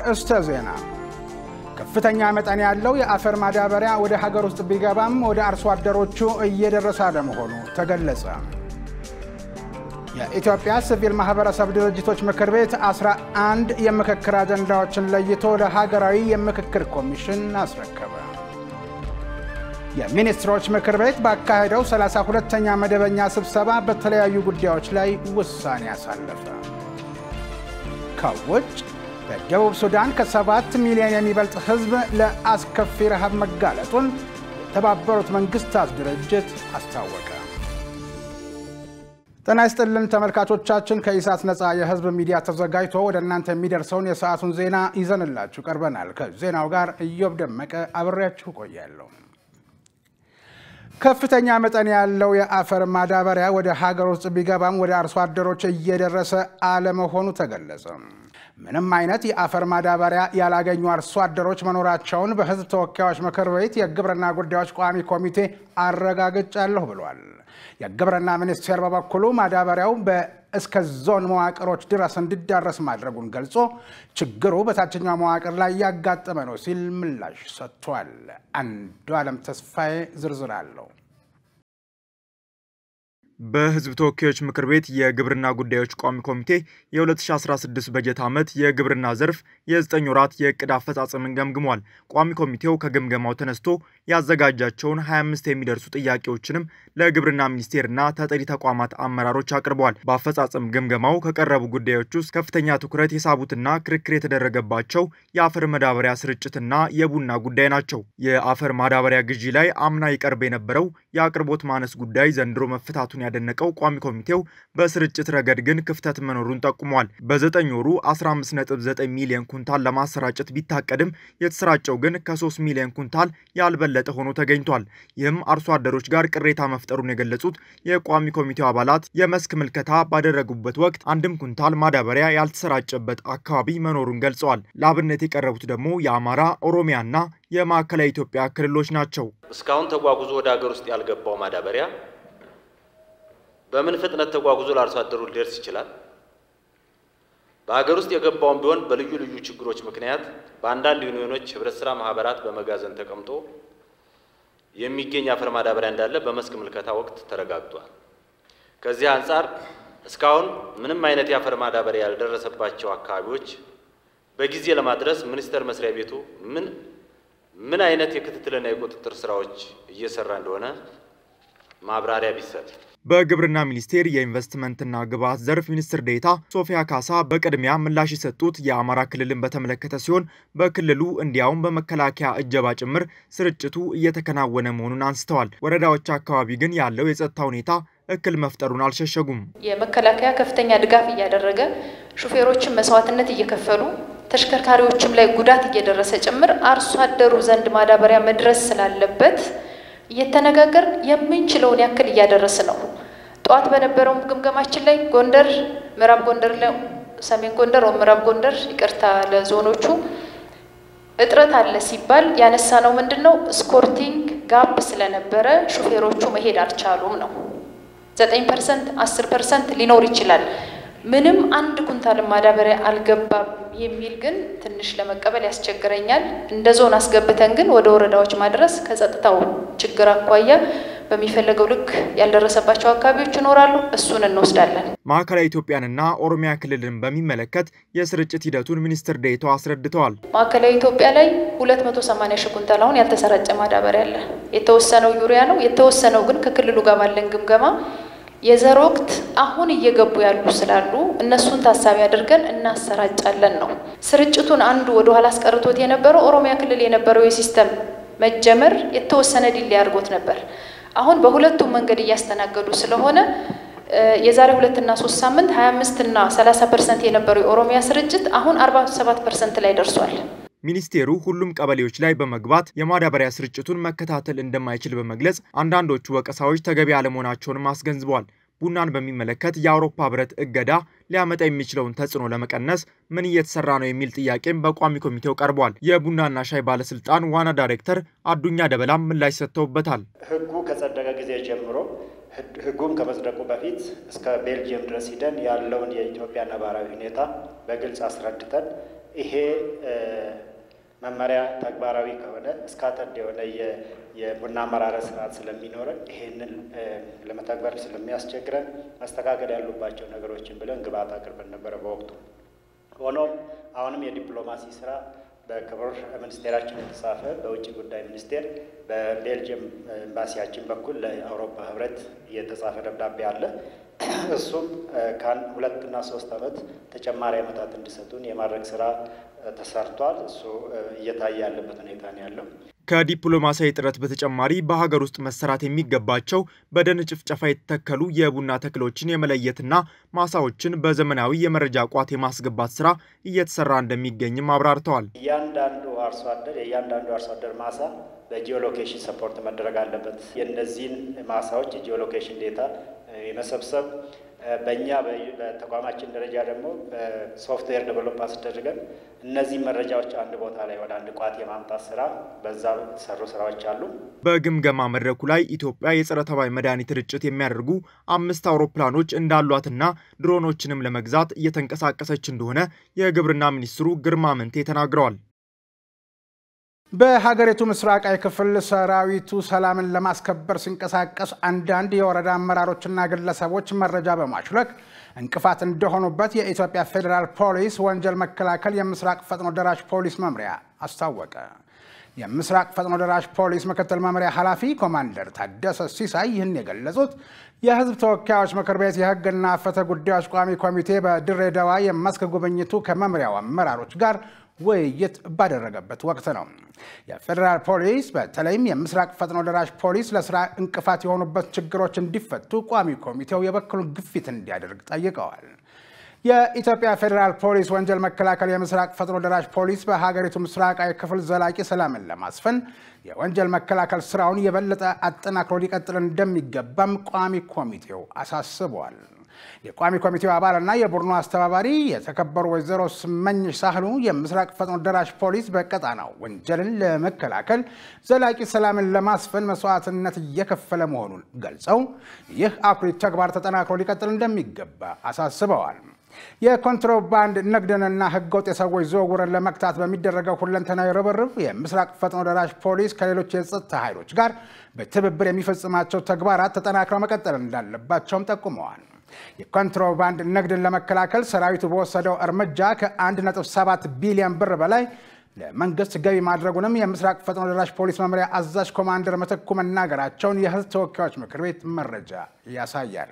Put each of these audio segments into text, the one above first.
አርእስተ ዜና። ከፍተኛ መጠን ያለው የአፈር ማዳበሪያ ወደ ሀገር ውስጥ ቢገባም ወደ አርሶ አደሮቹ እየደረሰ አለመሆኑ ተገለጸ። የኢትዮጵያ ሲቪል ማህበረሰብ ድርጅቶች ምክር ቤት 11 የምክክር አጀንዳዎችን ለይቶ ለሀገራዊ የምክክር ኮሚሽን አስረከበ። የሚኒስትሮች ምክር ቤት ባካሄደው 32ኛ መደበኛ ስብሰባ በተለያዩ ጉዳዮች ላይ ውሳኔ አሳለፈ። ከውጭ በደቡብ ሱዳን ከሰባት ሚሊዮን የሚበልጥ ሕዝብ ለአስከፊ ረሃብ መጋለጡን የተባበሩት መንግስታት ድርጅት አስታወቀ። ጤና ይስጥልን ተመልካቾቻችን፣ ከኢሳት ነፃ የህዝብ ሚዲያ ተዘጋጅቶ ወደ እናንተ የሚደርሰውን የሰዓቱን ዜና ይዘንላችሁ ቀርበናል። ከዜናው ጋር እዮብ ደመቀ አብሬያችሁ ቆያለሁ። ከፍተኛ መጠን ያለው የአፈር ማዳበሪያ ወደ ሀገር ውስጥ ቢገባም ወደ አርሶ አደሮች እየደረሰ አለመሆኑ ተገለጸ። ምንም አይነት የአፈር ማዳበሪያ ያላገኙ አርሶ አደሮች መኖራቸውን በህዝብ ተወካዮች ምክር ቤት የግብርና ጉዳዮች ቋሚ ኮሚቴ አረጋግጫለሁ ብሏል። የግብርና ሚኒስቴር በበኩሉ ማዳበሪያው እስከ ዞን መዋቅሮች ድረስ እንዲዳረስ ማድረጉን ገልጾ ችግሩ በታችኛው መዋቅር ላይ ያጋጠመ ነው ሲል ምላሽ ሰጥቷል። አንዱ ዓለም ተስፋዬ ዝርዝር አለው። በህዝብ ተወካዮች ምክር ቤት የግብርና ጉዳዮች ቋሚ ኮሚቴ የ2016 በጀት ዓመት የግብርና ዘርፍ የ9 ወራት የዕቅድ አፈጻጸምን ገምግሟል። ቋሚ ኮሚቴው ከግምገማው ተነስቶ ያዘጋጃቸውን 25 የሚደርሱ ጥያቄዎችንም ለግብርና ሚኒስቴርና ተጠሪ ተቋማት አመራሮች አቅርበዋል። በአፈጻጸም ግምገማው ከቀረቡ ጉዳዮች ውስጥ ከፍተኛ ትኩረት የሳቡትና ክርክር የተደረገባቸው የአፈር ማዳበሪያ ስርጭትና የቡና ጉዳይ ናቸው። የአፈር ማዳበሪያ ግዢ ላይ አምና ይቀርብ የነበረው የአቅርቦት ማነስ ጉዳይ ዘንድሮ መፈታቱን ያደነቀው ቋሚ ኮሚቴው በስርጭት ረገድ ግን ክፍተት መኖሩን ጠቁሟል። በዘጠኝ ወሩ 15.9 ሚሊዮን ኩንታል ለማሰራጨት ቢታቀድም የተሰራጨው ግን ከ3 ሚሊዮን ኩንታል ያልበለጠ ሆኖ ተገኝቷል። ይህም አርሶ አደሮች ጋር ቅሬታ መፍጠሩን የገለጹት የቋሚ ኮሚቴው አባላት የመስክ ምልከታ ባደረጉበት ወቅት አንድም ኩንታል ማዳበሪያ ያልተሰራጨበት አካባቢ መኖሩን ገልጸዋል። ለአብነት የቀረቡት ደግሞ የአማራ፣ ኦሮሚያና የማዕከላዊ ኢትዮጵያ ክልሎች ናቸው። እስካሁን ተጓጉዞ ወደ ሀገር ውስጥ ያልገባው ማዳበሪያ በምን ፍጥነት ተጓጉዞ ለአርሶ አደሩ ሊደርስ ይችላል? በሀገር ውስጥ የገባውን ቢሆን በልዩ ልዩ ችግሮች ምክንያት በአንዳንድ ዩኒዮኖች ህብረት ስራ ማህበራት በመጋዘን ተቀምጦ የሚገኝ አፈር ማዳበሪያ እንዳለ በመስክ ምልከታ ወቅት ተረጋግጧል። ከዚህ አንጻር እስካሁን ምንም አይነት የአፈር ማዳበሪያ ያልደረሰባቸው አካባቢዎች በጊዜ ለማድረስ ሚኒስቴር መስሪያ ቤቱ ምን ምን አይነት የክትትልና የቁጥጥር ስራዎች እየሰራ እንደሆነ ማብራሪያ ቢሰጥ። በግብርና ሚኒስቴር የኢንቨስትመንትና ግብዓት ዘርፍ ሚኒስትር ዴኤታ ሶፊያ ካሳ በቅድሚያ ምላሽ የሰጡት የአማራ ክልልን በተመለከተ ሲሆን በክልሉ እንዲያውም በመከላከያ እጀባ ጭምር ስርጭቱ እየተከናወነ መሆኑን አንስተዋል። ወረዳዎች አካባቢ ግን ያለው የጸጥታ ሁኔታ እክል መፍጠሩን አልሸሸጉም። የመከላከያ ከፍተኛ ድጋፍ እያደረገ ሹፌሮችን መስዋዕትነት እየከፈሉ ተሽከርካሪዎችም ላይ ጉዳት እየደረሰ ጭምር አርሶ አደሩ ዘንድ ማዳበሪያ መድረስ ስላለበት እየተነጋገር የምንችለውን ያክል እያደረስ ነው። ጠዋት በነበረው ግምገማችን ላይ ጎንደር፣ ምዕራብ ጎንደር፣ ሰሜን ጎንደር ወይም ምዕራብ ጎንደር ይቅርታ ለዞኖቹ እጥረት አለ ሲባል ያነሳ ነው ምንድን ነው ስኮርቲንግ ጋፕ ስለነበረ ሹፌሮቹ መሄድ አልቻሉም ነው። ዘጠኝ ፐርሰንት አስር ፐርሰንት ሊኖር ይችላል። ምንም አንድ ኩንታል ማዳበሪያ አልገባም የሚል ግን ትንሽ ለመቀበል ያስቸግረኛል። እንደ ዞን አስገብተን ግን ወደ ወረዳዎች ማድረስ ከጸጥታው ችግር አኳያ በሚፈለገው ልክ ያልደረሰባቸው አካባቢዎች ይኖራሉ። እሱን እንወስዳለን። ማዕከላዊ ኢትዮጵያንና ኦሮሚያ ክልልን በሚመለከት የስርጭት ሂደቱን ሚኒስትር ዴኤታው አስረድተዋል። ማዕከላዊ ኢትዮጵያ ላይ 280 ሺህ ኩንታል አሁን ያልተሰራጨ ማዳበሪያ አለ። የተወሰነው ዩሪያ ነው። የተወሰነው ግን ከክልሉ ጋር ባለን ግምገማ የዘር ወቅት አሁን እየገቡ ያሉ ስላሉ እነሱን ታሳቢ አድርገን እናሰራጫለን ነው። ስርጭቱን አንዱ ወደ ኋላ አስቀርቶት የነበረው ኦሮሚያ ክልል የነበረው የሲስተም መጀመር የተወሰነ ዲሌ አድርጎት ነበር። አሁን በሁለቱም መንገድ እያስተናገዱ ስለሆነ የዛሬ ሁለትና ሶስት ሳምንት ሀያ አምስት እና ሰላሳ ፐርሰንት የነበረው የኦሮሚያ ስርጭት አሁን አርባ ሰባት ፐርሰንት ላይ ደርሷል። ሚኒስቴሩ ሁሉም ቀበሌዎች ላይ በመግባት የማዳበሪያ ስርጭቱን መከታተል እንደማይችል በመግለጽ አንዳንዶቹ ወቀሳዎች ተገቢ አለመሆናቸውንም አስገንዝበዋል። ቡናን በሚመለከት የአውሮፓ ሕብረት እገዳ ሊያመጣ የሚችለውን ተጽዕኖ ለመቀነስ ምን እየተሰራ ነው የሚል ጥያቄም በቋሚ ኮሚቴው ቀርቧል። የቡናና ሻይ ባለስልጣን ዋና ዳይሬክተር አዱኛ ደበላም ምላሽ ሰጥተውበታል። ሕጉ ከጸደቀ ጊዜ ጀምሮ ሕጉም ከመጽደቁ በፊት እስከ ቤልጅየም ድረስ ሂደን ያለውን የኢትዮጵያ ነባራዊ ሁኔታ በግልጽ አስረድተን ይሄ መመሪያ ተግባራዊ ከሆነ እስካተድ የሆነ የቡና አመራረት ስርዓት ስለሚኖረን ይሄንን ለመተግበር ስለሚያስቸግረን መስተካከል ያሉባቸው ነገሮችን ብለን ግብአት አቅርበን ነበረ በወቅቱ። ሆኖም አሁንም የዲፕሎማሲ ስራ በክቡር ሚኒስቴራችን የተጻፈ በውጭ ጉዳይ ሚኒስቴር በቤልጅየም ኤምባሲያችን በኩል ለአውሮፓ ህብረት የተጻፈ ደብዳቤ አለ። እሱም ከአንድ ሁለትና ሶስት ዓመት ተጨማሪ ዓመታት እንዲሰጡን የማድረግ ስራ ተሰርቷል። እሱ እየታየ ያለበት ሁኔታ ነው ያለው። ከዲፕሎማሲያዊ ጥረት በተጨማሪ በሀገር ውስጥ መሰራት የሚገባቸው በደን ጭፍጨፋ የተተከሉ የቡና ተክሎችን የመለየትና ማሳዎችን በዘመናዊ የመረጃ ቋት የማስገባት ስራ እየተሰራ እንደሚገኝም አብራርተዋል። እያንዳንዱ አርሶ አደር የእያንዳንዱ አርሶ አደር ማሳ በጂኦሎኬሽን ሰፖርት መደረግ አለበት። የእነዚህን ማሳዎች የጂኦሎኬሽን ዴታ የመሰብሰብ በእኛ በተቋማችን ደረጃ ደግሞ በሶፍትዌር ዴቨሎፕ አስደርገን እነዚህ መረጃዎች አንድ ቦታ ላይ ወደ አንድ ቋት የማምጣት ስራ በዛ የተሰሩ ስራዎች አሉ። በግምገማ መድረኩ ላይ ኢትዮጵያ የጸረ ተባይ መድኃኒት ርጭት የሚያደርጉ አምስት አውሮፕላኖች እንዳሏትና ድሮኖችንም ለመግዛት እየተንቀሳቀሰች እንደሆነ የግብርና ሚኒስትሩ ግርማ መንቴ ተናግረዋል። በሀገሪቱ ምስራቃዊ ክፍል ሰራዊቱ ሰላምን ለማስከበር ሲንቀሳቀስ አንዳንድ የወረዳ አመራሮችና ግለሰቦች መረጃ በማሽለክ እንቅፋት እንደሆኑበት የኢትዮጵያ ፌዴራል ፖሊስ ወንጀል መከላከል የምስራቅ ፈጥኖ ደራሽ ፖሊስ መምሪያ አስታወቀ። የምስራቅ ፈጥኖ ደራሽ ፖሊስ ምክትል መምሪያ ኃላፊ ኮማንደር ታደሰ ሲሳይ ይህን የገለጹት የሕዝብ ተወካዮች ምክር ቤት የሕግና ፍትህ ጉዳዮች ቋሚ ኮሚቴ በድሬዳዋ የመስክ ጉብኝቱ ከመምሪያው አመራሮች ጋር ውይይት ባደረገበት ወቅት ነው። የፌዴራል ፖሊስ በተለይም የምስራቅ ፈጥኖ ደራሽ ፖሊስ ለስራ እንቅፋት የሆኑበት ችግሮች እንዲፈቱ ቋሚ ኮሚቴው የበኩሉን ግፊት እንዲያደርግ ጠይቀዋል። የኢትዮጵያ ፌዴራል ፖሊስ ወንጀል መከላከል የምስራቅ ፈጥኖ ደራሽ ፖሊስ በሀገሪቱ ምስራቃዊ ክፍል ዘላቂ ሰላምን ለማስፈን የወንጀል መከላከል ስራውን የበለጠ አጠናክሮ ሊቀጥል እንደሚገባም ቋሚ ኮሚቴው አሳስበዋል። የቋሚ ኮሚቴው አባልና የቡድኑ አስተባባሪ የተከበሩ ወይዘሮ ስመኝሽ ሳህሉ የምስራቅ ፈጥኖ ደራሽ ፖሊስ በቀጣናው ወንጀልን ለመከላከል ዘላቂ ሰላምን ለማስፈን መስዋዕትነት እየከፈለ መሆኑን ገልጸው ይህ አኩሪ ተግባር ተጠናክሮ ሊቀጥል እንደሚገባ አሳስበዋል። የኮንትሮባንድ ንግድንና ህገወጥ የሰዎች ዝውውርን ለመግታት በሚደረገው ሁለንተናዊ ርብርብ የምስራቅ ፈጥኖ ደራሽ ፖሊስ ከሌሎች የጸጥታ ኃይሎች ጋር በትብብር የሚፈጽማቸው ተግባራት ተጠናክረው መቀጠል እንዳለባቸውም ጠቁመዋል። የኮንትሮባንድ ንግድን ለመከላከል ሰራዊቱ በወሰደው እርምጃ ከ1.7 ቢሊዮን ብር በላይ ለመንግስት ገቢ ማድረጉንም የምስራቅ ፈጥኖ ደራሽ ፖሊስ መምሪያ አዛዥ ኮማንደር ምትኩ መናገራቸውን የህዝብ ተወካዮች ምክር ቤት መረጃ ያሳያል።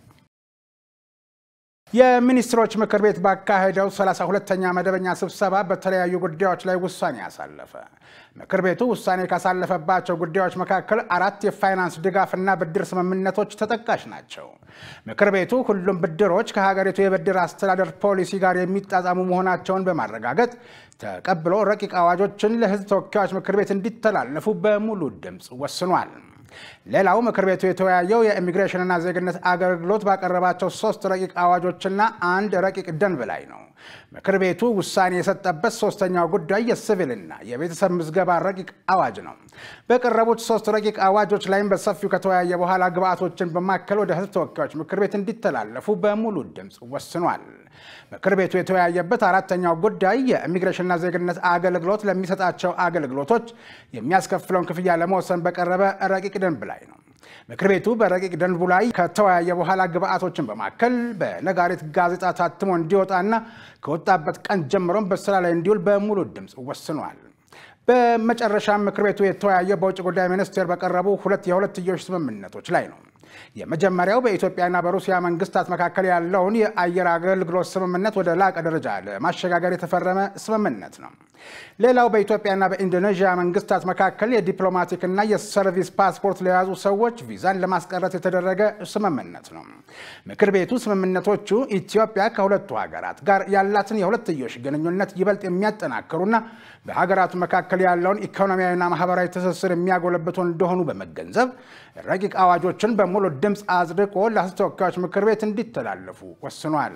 የሚኒስትሮች ምክር ቤት ባካሄደው 32ኛ መደበኛ ስብሰባ በተለያዩ ጉዳዮች ላይ ውሳኔ ያሳለፈ። ምክር ቤቱ ውሳኔ ካሳለፈባቸው ጉዳዮች መካከል አራት የፋይናንስ ድጋፍና ብድር ስምምነቶች ተጠቃሽ ናቸው። ምክር ቤቱ ሁሉም ብድሮች ከሀገሪቱ የብድር አስተዳደር ፖሊሲ ጋር የሚጣጣሙ መሆናቸውን በማረጋገጥ ተቀብሎ ረቂቅ አዋጆችን ለህዝብ ተወካዮች ምክር ቤት እንዲተላለፉ በሙሉ ድምፅ ወስኗል። ሌላው ምክር ቤቱ የተወያየው የኢሚግሬሽንና ዜግነት አገልግሎት ባቀረባቸው ሶስት ረቂቅ አዋጆችና አንድ ረቂቅ ደንብ ላይ ነው። ምክር ቤቱ ውሳኔ የሰጠበት ሶስተኛው ጉዳይ የሲቪልና የቤተሰብ ምዝገባ ረቂቅ አዋጅ ነው። በቀረቡት ሶስት ረቂቅ አዋጆች ላይም በሰፊው ከተወያየ በኋላ ግብአቶችን በማከል ወደ ህዝብ ተወካዮች ምክር ቤት እንዲተላለፉ በሙሉ ድምፅ ወስኗል። ምክር ቤቱ የተወያየበት አራተኛው ጉዳይ የኢሚግሬሽንና ዜግነት አገልግሎት ለሚሰጣቸው አገልግሎቶች የሚያስከፍለውን ክፍያ ለመወሰን በቀረበ ረቂቅ ደንብ ላይ ነው። ምክር ቤቱ በረቂቅ ደንቡ ላይ ከተወያየ በኋላ ግብአቶችን በማከል በነጋሪት ጋዜጣ ታትሞ እንዲወጣና ከወጣበት ቀን ጀምሮም በስራ ላይ እንዲውል በሙሉ ድምፅ ወስኗል። በመጨረሻም ምክር ቤቱ የተወያየው በውጭ ጉዳይ ሚኒስቴር በቀረቡ ሁለት የሁለትዮሽ ስምምነቶች ላይ ነው። የመጀመሪያው በኢትዮጵያና በሩሲያ መንግስታት መካከል ያለውን የአየር አገልግሎት ስምምነት ወደ ላቀ ደረጃ ለማሸጋገር የተፈረመ ስምምነት ነው። ሌላው በኢትዮጵያና በኢንዶኔዥያ መንግስታት መካከል የዲፕሎማቲክና የሰርቪስ ፓስፖርት ለያዙ ሰዎች ቪዛን ለማስቀረት የተደረገ ስምምነት ነው። ምክር ቤቱ ስምምነቶቹ ኢትዮጵያ ከሁለቱ ሀገራት ጋር ያላትን የሁለትዮሽ ግንኙነት ይበልጥ የሚያጠናክሩና በሀገራቱ መካከል ያለውን ኢኮኖሚያዊና ማህበራዊ ትስስር የሚያጎለብቱ እንደሆኑ በመገንዘብ ረቂቅ አዋጆችን በሙሉ ድምፅ አጽድቆ ለሕዝብ ተወካዮች ምክር ቤት እንዲተላለፉ ወስኗል።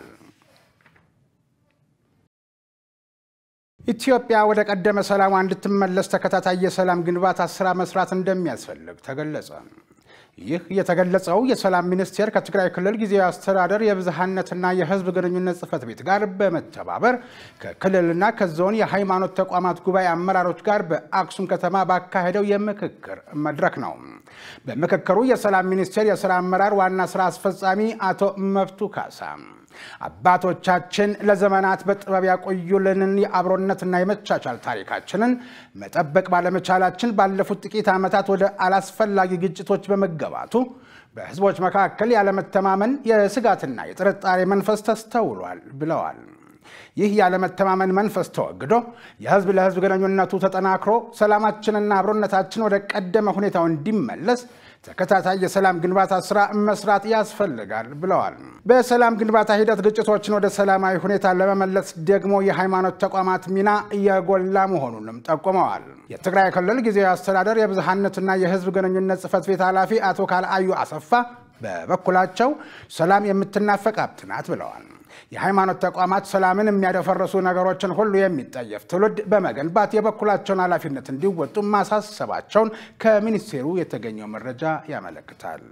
ኢትዮጵያ ወደ ቀደመ ሰላሟ እንድትመለስ ተከታታይ የሰላም ግንባታ ስራ መስራት እንደሚያስፈልግ ተገለጸ። ይህ የተገለጸው የሰላም ሚኒስቴር ከትግራይ ክልል ጊዜያዊ አስተዳደር የብዝሃነትና የሕዝብ ግንኙነት ጽሕፈት ቤት ጋር በመተባበር ከክልልና ከዞን የሃይማኖት ተቋማት ጉባኤ አመራሮች ጋር በአክሱም ከተማ ባካሄደው የምክክር መድረክ ነው። በምክክሩ የሰላም ሚኒስቴር የስራ አመራር ዋና ስራ አስፈጻሚ አቶ መብቱ ካሳ አባቶቻችን ለዘመናት በጥበብ ያቆዩልንን የአብሮነትና የመቻቻል ታሪካችንን መጠበቅ ባለመቻላችን ባለፉት ጥቂት ዓመታት ወደ አላስፈላጊ ግጭቶች በመገባቱ በህዝቦች መካከል ያለመተማመን፣ የስጋትና የጥርጣሬ መንፈስ ተስተውሏል ብለዋል። ይህ ያለመተማመን መንፈስ ተወግዶ የህዝብ ለህዝብ ግንኙነቱ ተጠናክሮ ሰላማችንና አብሮነታችን ወደ ቀደመ ሁኔታው እንዲመለስ ተከታታይ የሰላም ግንባታ ስራ መስራት ያስፈልጋል ብለዋል። በሰላም ግንባታ ሂደት ግጭቶችን ወደ ሰላማዊ ሁኔታ ለመመለስ ደግሞ የሃይማኖት ተቋማት ሚና የጎላ መሆኑንም ጠቁመዋል። የትግራይ ክልል ጊዜያዊ አስተዳደር የብዝሃነትና የህዝብ ግንኙነት ጽሕፈት ቤት ኃላፊ አቶ ካልአዩ አሰፋ በበኩላቸው ሰላም የምትናፈቅ ሀብት ናት ብለዋል። የሃይማኖት ተቋማት ሰላምን የሚያደፈርሱ ነገሮችን ሁሉ የሚጠየፍ ትውልድ በመገንባት የበኩላቸውን ኃላፊነት እንዲወጡ ማሳሰባቸውን ከሚኒስቴሩ የተገኘው መረጃ ያመለክታል።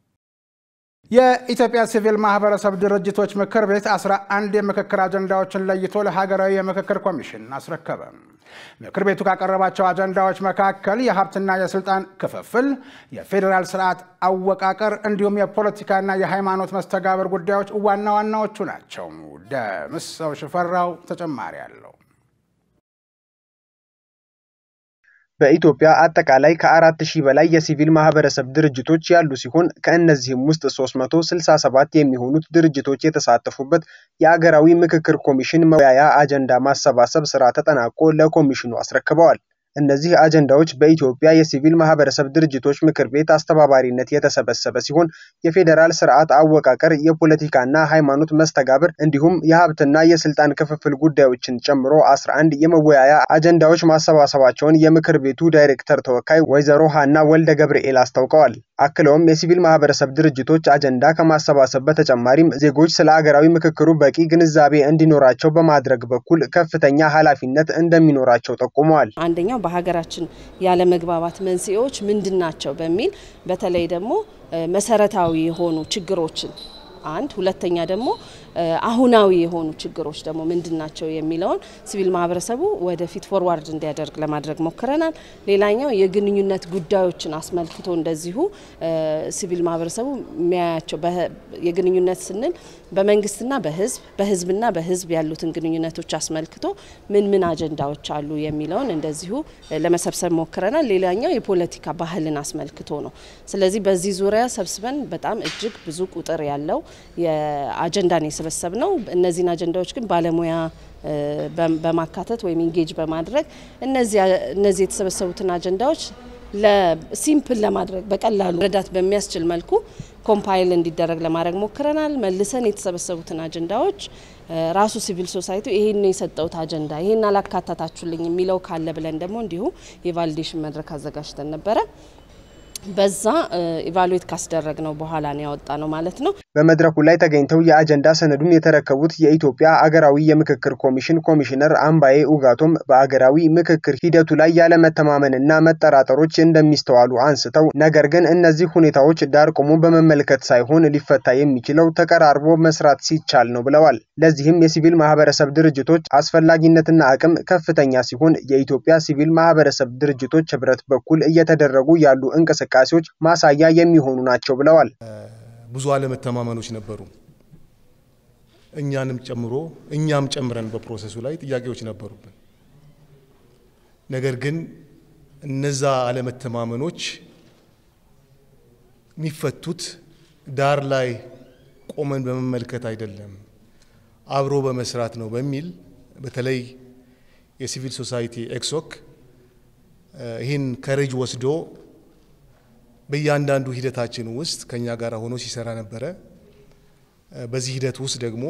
የኢትዮጵያ ሲቪል ማህበረሰብ ድርጅቶች ምክር ቤት 11 የምክክር አጀንዳዎችን ለይቶ ለሀገራዊ የምክክር ኮሚሽን አስረከበ። ምክር ቤቱ ካቀረባቸው አጀንዳዎች መካከል የሀብትና የስልጣን ክፍፍል፣ የፌዴራል ስርዓት አወቃቀር እንዲሁም የፖለቲካና የሃይማኖት መስተጋብር ጉዳዮች ዋና ዋናዎቹ ናቸው። ደምሰው ሽፈራው ተጨማሪ አለው። በኢትዮጵያ አጠቃላይ ከአራት ሺህ በላይ የሲቪል ማህበረሰብ ድርጅቶች ያሉ ሲሆን ከእነዚህም ውስጥ 367 የሚሆኑት ድርጅቶች የተሳተፉበት የአገራዊ ምክክር ኮሚሽን መወያያ አጀንዳ ማሰባሰብ ስራ ተጠናቆ ለኮሚሽኑ አስረክበዋል። እነዚህ አጀንዳዎች በኢትዮጵያ የሲቪል ማህበረሰብ ድርጅቶች ምክር ቤት አስተባባሪነት የተሰበሰበ ሲሆን የፌዴራል ስርዓት አወቃቀር፣ የፖለቲካና ሃይማኖት መስተጋብር እንዲሁም የሀብትና የስልጣን ክፍፍል ጉዳዮችን ጨምሮ 11 የመወያያ አጀንዳዎች ማሰባሰባቸውን የምክር ቤቱ ዳይሬክተር ተወካይ ወይዘሮ ሀና ወልደ ገብርኤል አስታውቀዋል። አክለውም የሲቪል ማህበረሰብ ድርጅቶች አጀንዳ ከማሰባሰብ በተጨማሪም ዜጎች ስለ አገራዊ ምክክሩ በቂ ግንዛቤ እንዲኖራቸው በማድረግ በኩል ከፍተኛ ኃላፊነት እንደሚኖራቸው ጠቁመዋል። አንደኛው በሀገራችን ያለመግባባት መንስኤዎች ምንድን ናቸው በሚል በተለይ ደግሞ መሰረታዊ የሆኑ ችግሮችን አንድ ሁለተኛ ደግሞ አሁናዊ የሆኑ ችግሮች ደግሞ ምንድን ናቸው የሚለውን ሲቪል ማህበረሰቡ ወደፊት ፎርዋርድ እንዲያደርግ ለማድረግ ሞክረናል። ሌላኛው የግንኙነት ጉዳዮችን አስመልክቶ እንደዚሁ ሲቪል ማህበረሰቡ የሚያያቸው የግንኙነት ስንል በመንግስትና በህዝብ በህዝብና በህዝብ ያሉትን ግንኙነቶች አስመልክቶ ምን ምን አጀንዳዎች አሉ የሚለውን እንደዚሁ ለመሰብሰብ ሞክረናል። ሌላኛው የፖለቲካ ባህልን አስመልክቶ ነው። ስለዚህ በዚህ ዙሪያ ሰብስበን በጣም እጅግ ብዙ ቁጥር ያለው የአጀንዳን የሰበሰብ ነው። እነዚህን አጀንዳዎች ግን ባለሙያ በማካተት ወይም ኢንጌጅ በማድረግ እነዚህ የተሰበሰቡትን አጀንዳዎች ለሲምፕል ለማድረግ በቀላሉ ረዳት በሚያስችል መልኩ ኮምፓይል እንዲደረግ ለማድረግ ሞክረናል። መልሰን የተሰበሰቡትን አጀንዳዎች ራሱ ሲቪል ሶሳይቲ ይሄን የሰጠውት አጀንዳ ይሄን አላካታታችሁልኝ የሚለው ካለ ብለን ደግሞ እንዲሁ የቫሊዴሽን መድረክ አዘጋጅተን ነበረ። በዛ ኢቫሉዌት ካስደረግ ነው በኋላ ነው ያወጣ ነው ማለት ነው። በመድረኩ ላይ ተገኝተው የአጀንዳ ሰነዱን የተረከቡት የኢትዮጵያ አገራዊ የምክክር ኮሚሽን ኮሚሽነር አምባዬ ኡጋቶም በአገራዊ ምክክር ሂደቱ ላይ ያለመተማመንና መጠራጠሮች እንደሚስተዋሉ አንስተው ነገር ግን እነዚህ ሁኔታዎች ዳር ቆሞ በመመልከት ሳይሆን ሊፈታ የሚችለው ተቀራርቦ መስራት ሲቻል ነው ብለዋል። ለዚህም የሲቪል ማህበረሰብ ድርጅቶች አስፈላጊነትና አቅም ከፍተኛ ሲሆን የኢትዮጵያ ሲቪል ማህበረሰብ ድርጅቶች ህብረት በኩል እየተደረጉ ያሉ እንቅስቃሴዎች ማሳያ የሚሆኑ ናቸው ብለዋል። ብዙ አለመተማመኖች ነበሩ። እኛንም ጨምሮ እኛም ጨምረን በፕሮሰሱ ላይ ጥያቄዎች ነበሩብን። ነገር ግን እነዛ አለመተማመኖች የሚፈቱት ዳር ላይ ቆመን በመመልከት አይደለም፣ አብሮ በመስራት ነው በሚል በተለይ የሲቪል ሶሳይቲ ኤክሶክ ይህን ከሬጅ ወስዶ በእያንዳንዱ ሂደታችን ውስጥ ከኛ ጋር ሆኖ ሲሰራ ነበረ። በዚህ ሂደት ውስጥ ደግሞ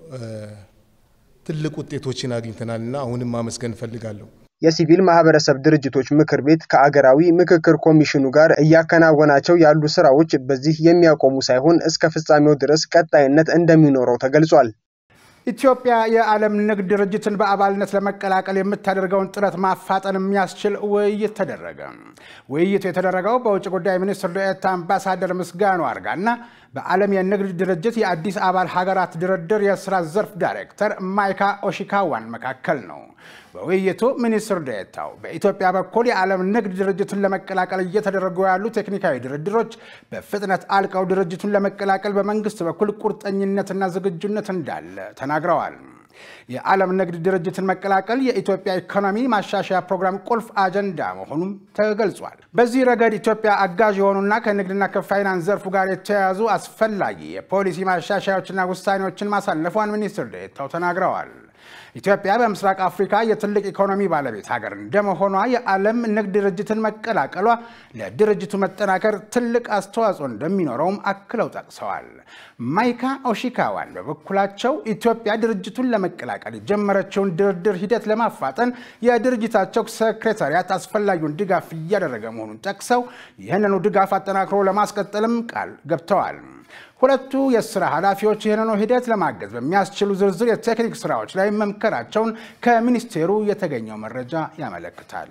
ትልቅ ውጤቶችን አግኝተናልና አሁንም ማመስገን እፈልጋለሁ። የሲቪል ማህበረሰብ ድርጅቶች ምክር ቤት ከአገራዊ ምክክር ኮሚሽኑ ጋር እያከናወናቸው ያሉ ስራዎች በዚህ የሚያቆሙ ሳይሆን እስከ ፍጻሜው ድረስ ቀጣይነት እንደሚኖረው ተገልጿል። ኢትዮጵያ የዓለም ንግድ ድርጅትን በአባልነት ለመቀላቀል የምታደርገውን ጥረት ማፋጠን የሚያስችል ውይይት ተደረገ። ውይይቱ የተደረገው በውጭ ጉዳይ ሚኒስትር ዴኤታ አምባሳደር ምስጋኑ አርጋና በዓለም የንግድ ድርጅት የአዲስ አባል ሀገራት ድርድር የስራ ዘርፍ ዳይሬክተር ማይካ ኦሺካዋን መካከል ነው። በውይይቱ ሚኒስትር ዴኤታው በኢትዮጵያ በኩል የዓለም ንግድ ድርጅቱን ለመቀላቀል እየተደረጉ ያሉ ቴክኒካዊ ድርድሮች በፍጥነት አልቀው ድርጅቱን ለመቀላቀል በመንግስት በኩል ቁርጠኝነትና ዝግጁነት እንዳለ ተናግረዋል። የዓለም ንግድ ድርጅትን መቀላቀል የኢትዮጵያ ኢኮኖሚ ማሻሻያ ፕሮግራም ቁልፍ አጀንዳ መሆኑም ተገልጿል። በዚህ ረገድ ኢትዮጵያ አጋዥ የሆኑና ከንግድና ከፋይናንስ ዘርፉ ጋር የተያያዙ አስፈላጊ የፖሊሲ ማሻሻያዎችና ውሳኔዎችን ማሳለፏን ሚኒስትር ዴኤታው ተናግረዋል። ኢትዮጵያ በምስራቅ አፍሪካ የትልቅ ኢኮኖሚ ባለቤት ሀገር እንደመሆኗ የዓለም ንግድ ድርጅትን መቀላቀሏ ለድርጅቱ መጠናከር ትልቅ አስተዋጽኦ እንደሚኖረውም አክለው ጠቅሰዋል። ማይካ ኦሺካዋን በበኩላቸው ኢትዮጵያ ድርጅቱን ለመቀላቀል የጀመረችውን ድርድር ሂደት ለማፋጠን የድርጅታቸው ሴክሬታሪያት አስፈላጊውን ድጋፍ እያደረገ መሆኑን ጠቅሰው ይህንኑ ድጋፍ አጠናክሮ ለማስቀጠልም ቃል ገብተዋል። ሁለቱ የስራ ኃላፊዎች ይህንኑ ሂደት ለማገዝ በሚያስችሉ ዝርዝር የቴክኒክ ስራዎች ላይ መምከራቸውን ከሚኒስቴሩ የተገኘው መረጃ ያመለክታል።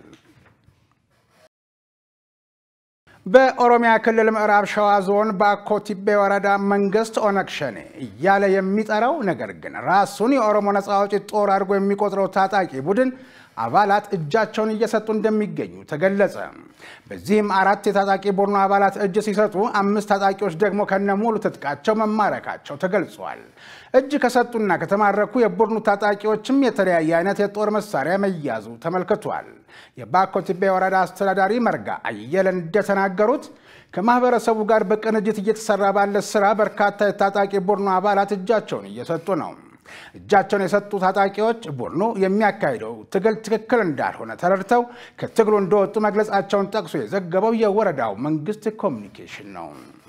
በኦሮሚያ ክልል ምዕራብ ሸዋ ዞን ባኮ ቲቤ ወረዳ መንግስት ኦነግ ሸኔ እያለ የሚጠራው ነገር ግን ራሱን የኦሮሞ ነጻ አውጪ ጦር አድርጎ የሚቆጥረው ታጣቂ ቡድን አባላት እጃቸውን እየሰጡ እንደሚገኙ ተገለጸ። በዚህም አራት የታጣቂ ቡድኑ አባላት እጅ ሲሰጡ፣ አምስት ታጣቂዎች ደግሞ ከነ ሙሉ ትጥቃቸው መማረካቸው ተገልጿል። እጅ ከሰጡና ከተማረኩ የቡድኑ ታጣቂዎችም የተለያየ አይነት የጦር መሳሪያ መያዙ ተመልክቷል። የባኮ ቲቤ ወረዳ አስተዳዳሪ መርጋ አየለ እንደተናገሩት ከማህበረሰቡ ጋር በቅንጅት እየተሰራ ባለ ስራ በርካታ የታጣቂ ቡድኑ አባላት እጃቸውን እየሰጡ ነው። እጃቸውን የሰጡ ታጣቂዎች ቡድኑ የሚያካሂደው ትግል ትክክል እንዳልሆነ ተረድተው ከትግሉ እንደወጡ መግለጻቸውን ጠቅሶ የዘገበው የወረዳው መንግስት ኮሚኒኬሽን ነው።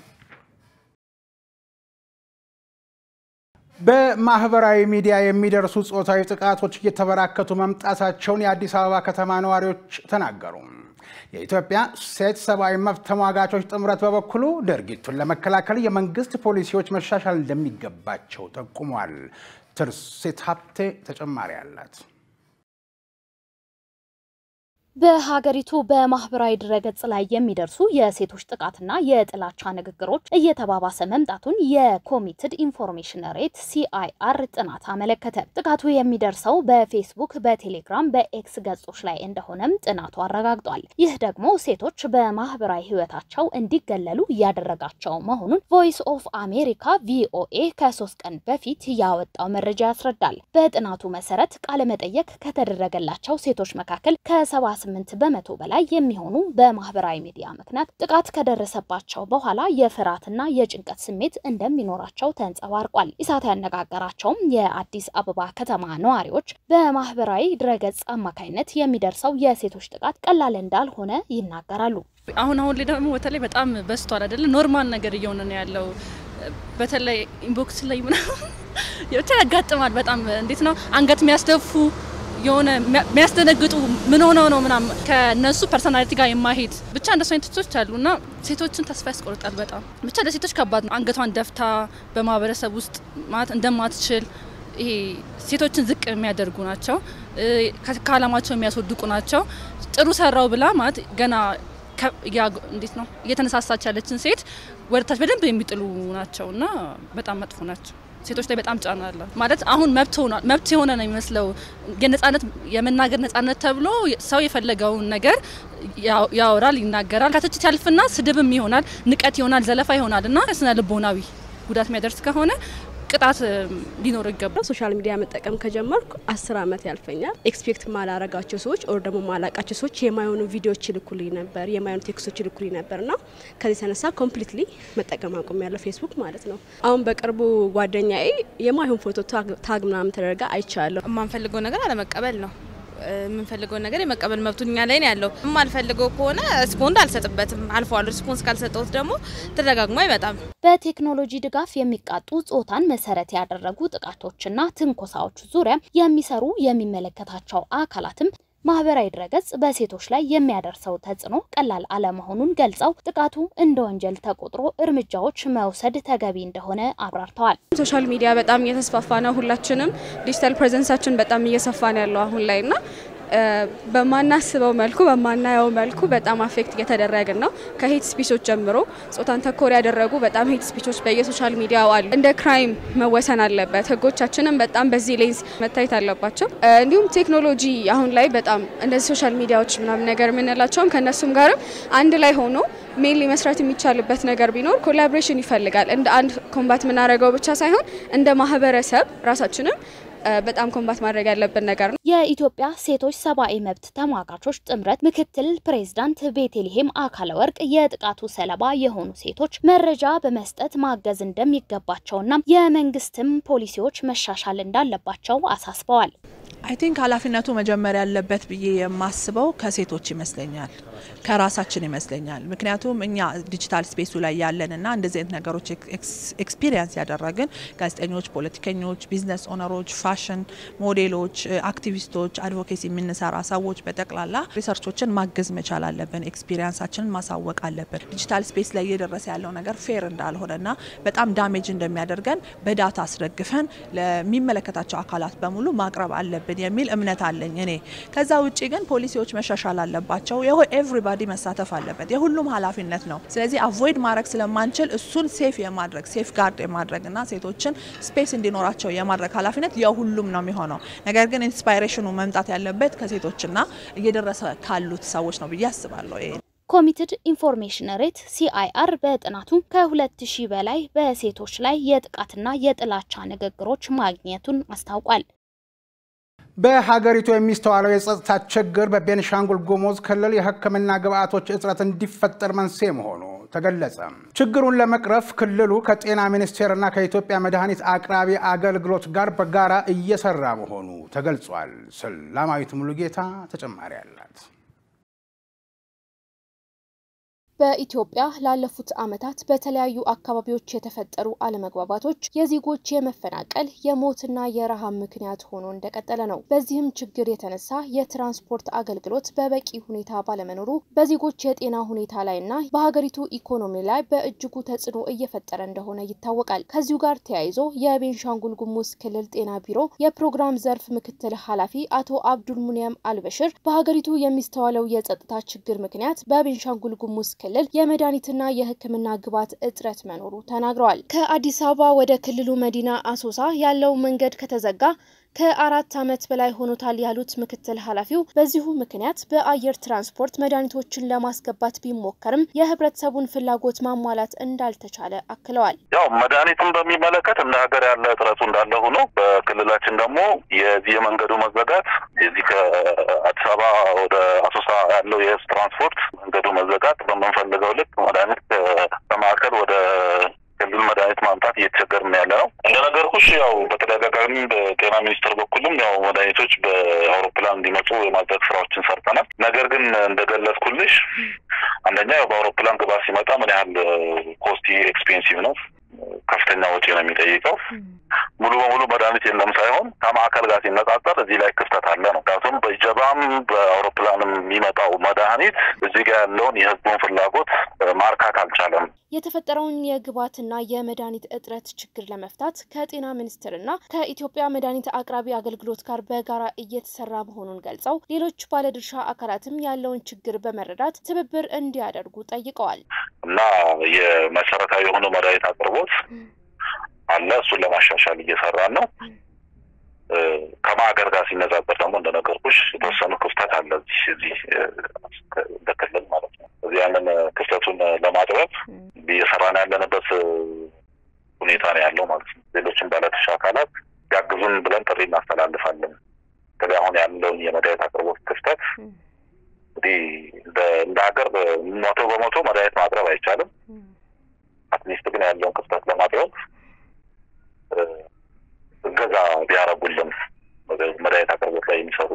በማህበራዊ ሚዲያ የሚደርሱ ጾታዊ ጥቃቶች እየተበራከቱ መምጣታቸውን የአዲስ አበባ ከተማ ነዋሪዎች ተናገሩ። የኢትዮጵያ ሴት ሰብአዊ መብት ተሟጋቾች ጥምረት በበኩሉ ድርጊቱን ለመከላከል የመንግስት ፖሊሲዎች መሻሻል እንደሚገባቸው ጠቁሟል። ትርሴት ሀብቴ ተጨማሪ አላት። በሀገሪቱ በማህበራዊ ድረገጽ ላይ የሚደርሱ የሴቶች ጥቃትና የጥላቻ ንግግሮች እየተባባሰ መምጣቱን የኮሚትድ ኢንፎርሜሽን ሬት ሲአይአር ጥናት አመለከተ። ጥቃቱ የሚደርሰው በፌስቡክ፣ በቴሌግራም፣ በኤክስ ገጾች ላይ እንደሆነም ጥናቱ አረጋግጧል። ይህ ደግሞ ሴቶች በማህበራዊ ህይወታቸው እንዲገለሉ እያደረጋቸው መሆኑን ቮይስ ኦፍ አሜሪካ ቪኦኤ ከሶስት ቀን በፊት ያወጣው መረጃ ያስረዳል። በጥናቱ መሰረት ቃለመጠየቅ ከተደረገላቸው ሴቶች መካከል ከሰባ ስምንት በመቶ በላይ የሚሆኑ በማህበራዊ ሚዲያ ምክንያት ጥቃት ከደረሰባቸው በኋላ የፍርሃትና የጭንቀት ስሜት እንደሚኖራቸው ተንጸባርቋል። ኢሳት ያነጋገራቸውም የአዲስ አበባ ከተማ ነዋሪዎች በማህበራዊ ድረገጽ አማካኝነት የሚደርሰው የሴቶች ጥቃት ቀላል እንዳልሆነ ይናገራሉ። አሁን አሁን ላይ ደግሞ በተለይ በጣም በስቷል አይደለ? ኖርማል ነገር እየሆነ ነው ያለው። በተለይ ኢንቦክስ ላይ ምናምን ብቻ ያጋጥማል። በጣም እንዴት ነው አንገት የሚያስደፉ የሆነ የሚያስደነግጡ ምን ሆነው ነው ምናምን ከነሱ ፐርሶናሊቲ ጋር የማሄድ ብቻ እንደሱ አይነት ሴቶች አሉና ሴቶችን ተስፋ ያስቆርጣል። በጣም ብቻ ለሴቶች ከባድ ነው። አንገቷን ደፍታ በማህበረሰብ ውስጥ ማለት እንደማትችል ይሄ ሴቶችን ዝቅ የሚያደርጉ ናቸው። ከዓላማቸው የሚያስወድቁ ናቸው። ጥሩ ሰራው ብላ ማለት ገና እንዴት ነው እየተነሳሳች ያለችን ሴት ወደታች በደንብ የሚጥሉ ናቸው እና በጣም መጥፎ ናቸው። ሴቶች ላይ በጣም ጫና አለ ማለት አሁን መብት ሆኗል። መብት የሆነ ነው የሚመስለው የነጻነት የመናገር ነጻነት ተብሎ ሰው የፈለገውን ነገር ያወራል፣ ይናገራል። ከትችት ያልፍና ስድብም ይሆናል፣ ንቀት ይሆናል፣ ዘለፋ ይሆናል እና ስነ ልቦናዊ ጉዳት የሚያደርስ ከሆነ ቅጣት ሊኖር ይገባል። ሶሻል ሚዲያ መጠቀም ከጀመርኩ አስር አመት ያልፈኛል። ኤክስፔክት ማላረጋቸው ሰዎች ኦር ደግሞ ማላቃቸው ሰዎች የማይሆኑ ቪዲዮዎች ይልኩልኝ ነበር፣ የማይሆኑ ቴክስቶች ይልኩልኝ ነበር እና ከዚህ የተነሳ ኮምፕሊትሊ መጠቀም አቁም ያለው ፌስቡክ ማለት ነው። አሁን በቅርቡ ጓደኛዬ የማይሆን ፎቶ ታግ ምናምን ተደርጋ አይቻለሁ። የማንፈልገው ነገር አለመቀበል ነው የምንፈልገውን ነገር የመቀበል መብቱ እኛ ላይ ነው ያለው። የማልፈልገው ከሆነ ሪስፖንድ አልሰጥበትም። አልፈዋል። ሪስፖንስ ካልሰጠሁት ደግሞ ተደጋግሞ አይመጣም። በቴክኖሎጂ ድጋፍ የሚቃጡ ጾታን መሰረት ያደረጉ ጥቃቶችና ትንኮሳዎች ዙሪያ የሚሰሩ የሚመለከታቸው አካላትም ማህበራዊ ድረገጽ በሴቶች ላይ የሚያደርሰው ተጽዕኖ ቀላል አለመሆኑን ገልጸው ጥቃቱ እንደ ወንጀል ተቆጥሮ እርምጃዎች መውሰድ ተገቢ እንደሆነ አብራርተዋል። ሶሻል ሚዲያ በጣም እየተስፋፋ ነው። ሁላችንም ዲጂታል ፕሬዘንሳችን በጣም እየሰፋ ነው ያለው አሁን ላይ ና በማናስበው መልኩ በማናየው መልኩ በጣም አፌክት እየተደረግን ነው። ከሄት ስፒቾች ጀምሮ ጾታን ተኮር ያደረጉ በጣም ሄት ስፒቾች በየሶሻል ሚዲያው አሉ። እንደ ክራይም መወሰን አለበት። ህጎቻችንም በጣም በዚህ ሌንስ መታየት አለባቸው። እንዲሁም ቴክኖሎጂ አሁን ላይ በጣም እንደዚህ ሶሻል ሚዲያዎች ምናምን ነገር የምንላቸውም ከእነሱም ጋርም አንድ ላይ ሆኖ ሜንሊ መስራት የሚቻልበት ነገር ቢኖር ኮላቦሬሽን ይፈልጋል። እንደ አንድ ኮምባት የምናደርገው ብቻ ሳይሆን እንደ ማህበረሰብ ራሳችንም በጣም ኮምባት ማድረግ ያለብን ነገር ነው። የኢትዮጵያ ሴቶች ሰብአዊ መብት ተሟጋቾች ጥምረት ምክትል ፕሬዝዳንት ቤቴልሄም አካለ ወርቅ የጥቃቱ ሰለባ የሆኑ ሴቶች መረጃ በመስጠት ማገዝ እንደሚገባቸውና የመንግስትም ፖሊሲዎች መሻሻል እንዳለባቸው አሳስበዋል። አይ ቲንክ ኃላፊነቱ መጀመር ያለበት ብዬ የማስበው ከሴቶች ይመስለኛል፣ ከራሳችን ይመስለኛል። ምክንያቱም እኛ ዲጂታል ስፔሱ ላይ ያለንና እንደዚህ አይነት ነገሮች ኤክስፒሪየንስ ያደረግን ጋዜጠኞች፣ ፖለቲከኞች፣ ቢዝነስ ኦነሮች፣ ፋሽን ሞዴሎች፣ አክቲቪስቶች፣ አድቮኬሲ የምንሰራ ሰዎች በጠቅላላ ሪሰርቾችን ማገዝ መቻል አለብን። ኤክስፒሪየንሳችንን ማሳወቅ አለብን። ዲጂታል ስፔስ ላይ እየደረሰ ያለው ነገር ፌር እንዳልሆነና በጣም ዳሜጅ እንደሚያደርገን በዳታ አስደግፈን ለሚመለከታቸው አካላት በሙሉ ማቅረብ አለብን የሚል እምነት አለኝ እኔ። ከዛ ውጭ ግን ፖሊሲዎች መሻሻል አለባቸው። ኤቭሪባዲ መሳተፍ አለበት። የሁሉም ኃላፊነት ነው። ስለዚህ አቮይድ ማድረግ ስለማንችል እሱን ሴፍ የማድረግ ሴፍ ጋርድ የማድረግና ሴቶችን ስፔስ እንዲኖራቸው የማድረግ ኃላፊነት የሁሉም ነው የሚሆነው። ነገር ግን ኢንስፓይሬሽኑ መምጣት ያለበት ከሴቶችና እየደረሰ ካሉት ሰዎች ነው ብዬ አስባለሁ። ይሄ ኮሚትድ ኢንፎርሜሽን ሬት ሲአይአር በጥናቱ ከ2000 በላይ በሴቶች ላይ የጥቃትና የጥላቻ ንግግሮች ማግኘቱን አስታውቋል። በሀገሪቱ የሚስተዋለው የጸጥታ ችግር በቤንሻንጉል ጉሙዝ ክልል የሕክምና ግብዓቶች እጥረት እንዲፈጠር መንስኤ መሆኑ ተገለጸ። ችግሩን ለመቅረፍ ክልሉ ከጤና ሚኒስቴርና ከኢትዮጵያ መድኃኒት አቅራቢ አገልግሎት ጋር በጋራ እየሰራ መሆኑ ተገልጿል። ሰላማዊት ሙሉጌታ ተጨማሪ አላት። በኢትዮጵያ ላለፉት ዓመታት በተለያዩ አካባቢዎች የተፈጠሩ አለመግባባቶች የዜጎች የመፈናቀል የሞትና የረሃብ ምክንያት ሆኖ እንደቀጠለ ነው። በዚህም ችግር የተነሳ የትራንስፖርት አገልግሎት በበቂ ሁኔታ ባለመኖሩ በዜጎች የጤና ሁኔታ ላይና በሀገሪቱ ኢኮኖሚ ላይ በእጅጉ ተጽዕኖ እየፈጠረ እንደሆነ ይታወቃል። ከዚሁ ጋር ተያይዞ የቤንሻንጉል ጉሙዝ ክልል ጤና ቢሮ የፕሮግራም ዘርፍ ምክትል ኃላፊ አቶ አብዱል ሙኒየም አልበሽር በሀገሪቱ የሚስተዋለው የጸጥታ ችግር ምክንያት በቤንሻንጉል ጉሙዝ ክልል የመድኃኒትና የሕክምና ግብዓት እጥረት መኖሩ ተናግረዋል። ከአዲስ አበባ ወደ ክልሉ መዲና አሶሳ ያለው መንገድ ከተዘጋ ከአራት ዓመት በላይ ሆኖታል ያሉት ምክትል ኃላፊው በዚሁ ምክንያት በአየር ትራንስፖርት መድኃኒቶችን ለማስገባት ቢሞከርም የህብረተሰቡን ፍላጎት ማሟላት እንዳልተቻለ አክለዋል። ያው መድኃኒትን በሚመለከት እንደ ሀገር ያለ እጥረቱ እንዳለ ሆኖ በክልላችን ደግሞ የዚህ የመንገዱ መዘጋት የዚህ ከአዲስ አበባ ወደ አሶሳ ያለው የህዝብ ትራንስፖርት መንገዱ መዘጋት በምንፈልገው ልክ መድኃኒት ከማዕከል ወደ ክልል መድኃኒት ማምጣት እየተቸገርን ያለ ነው። እንደነገርኩሽ ያው በተደጋጋሚ በጤና ሚኒስቴር በኩልም ያው መድኃኒቶች በአውሮፕላን እንዲመጡ የማድረግ ስራዎችን ሰርተናል። ነገር ግን እንደገለጽኩልሽ አንደኛ ያው በአውሮፕላን ግባት ሲመጣ ምን ያህል ኮስቲ ኤክስፔንሲቭ ነው ከፍተኛ ወጪ ነው የሚጠይቀው። ሙሉ በሙሉ መድኃኒት የለም ሳይሆን ከማዕከል ጋር ሲነጻጸር እዚህ ላይ ክፍተት አለ ነው። ምክንያቱም በጀባም በአውሮፕላንም የሚመጣው መድኃኒት እዚህ ጋር ያለውን የህዝቡን ፍላጎት ማርካት አልቻለም። የተፈጠረውን የግብዓትና የመድኃኒት እጥረት ችግር ለመፍታት ከጤና ሚኒስቴርና ከኢትዮጵያ መድኃኒት አቅራቢ አገልግሎት ጋር በጋራ እየተሰራ መሆኑን ገልጸው ሌሎች ባለድርሻ አካላትም ያለውን ችግር በመረዳት ትብብር እንዲያደርጉ ጠይቀዋል። እና የመሰረታዊ የሆኑ መድኃኒት አቅርቦት አለ። እሱን ለማሻሻል እየሰራን ነው። ከማዕከል ጋር ሲነጻጸር ደግሞ እንደነገርኩሽ የተወሰኑ ክፍተት አለ እዚህ እዚህ እንደ ክልል ማለት ነው። እዚህ ያንን ክፍተቱን ለማጥበብ እየሰራን ያለንበት ሁኔታ ነው ያለው ማለት ነው። ሌሎችም ባለድርሻ አካላት ያግዙን ብለን ጥሪ እናስተላልፋለን። እንግዲህ አሁን ያለውን የመድኃኒት አቅርቦት ክፍተት እንግዲህ እንደ ሀገር መቶ በመቶ መድኃኒት ማቅረብ አይቻልም። አትሊስት ግን ያለውን ክፍተት ለማጥበብ እገዛ ቢያረጉልን መድኃኒት አቅርቦት ላይ የሚሰሩ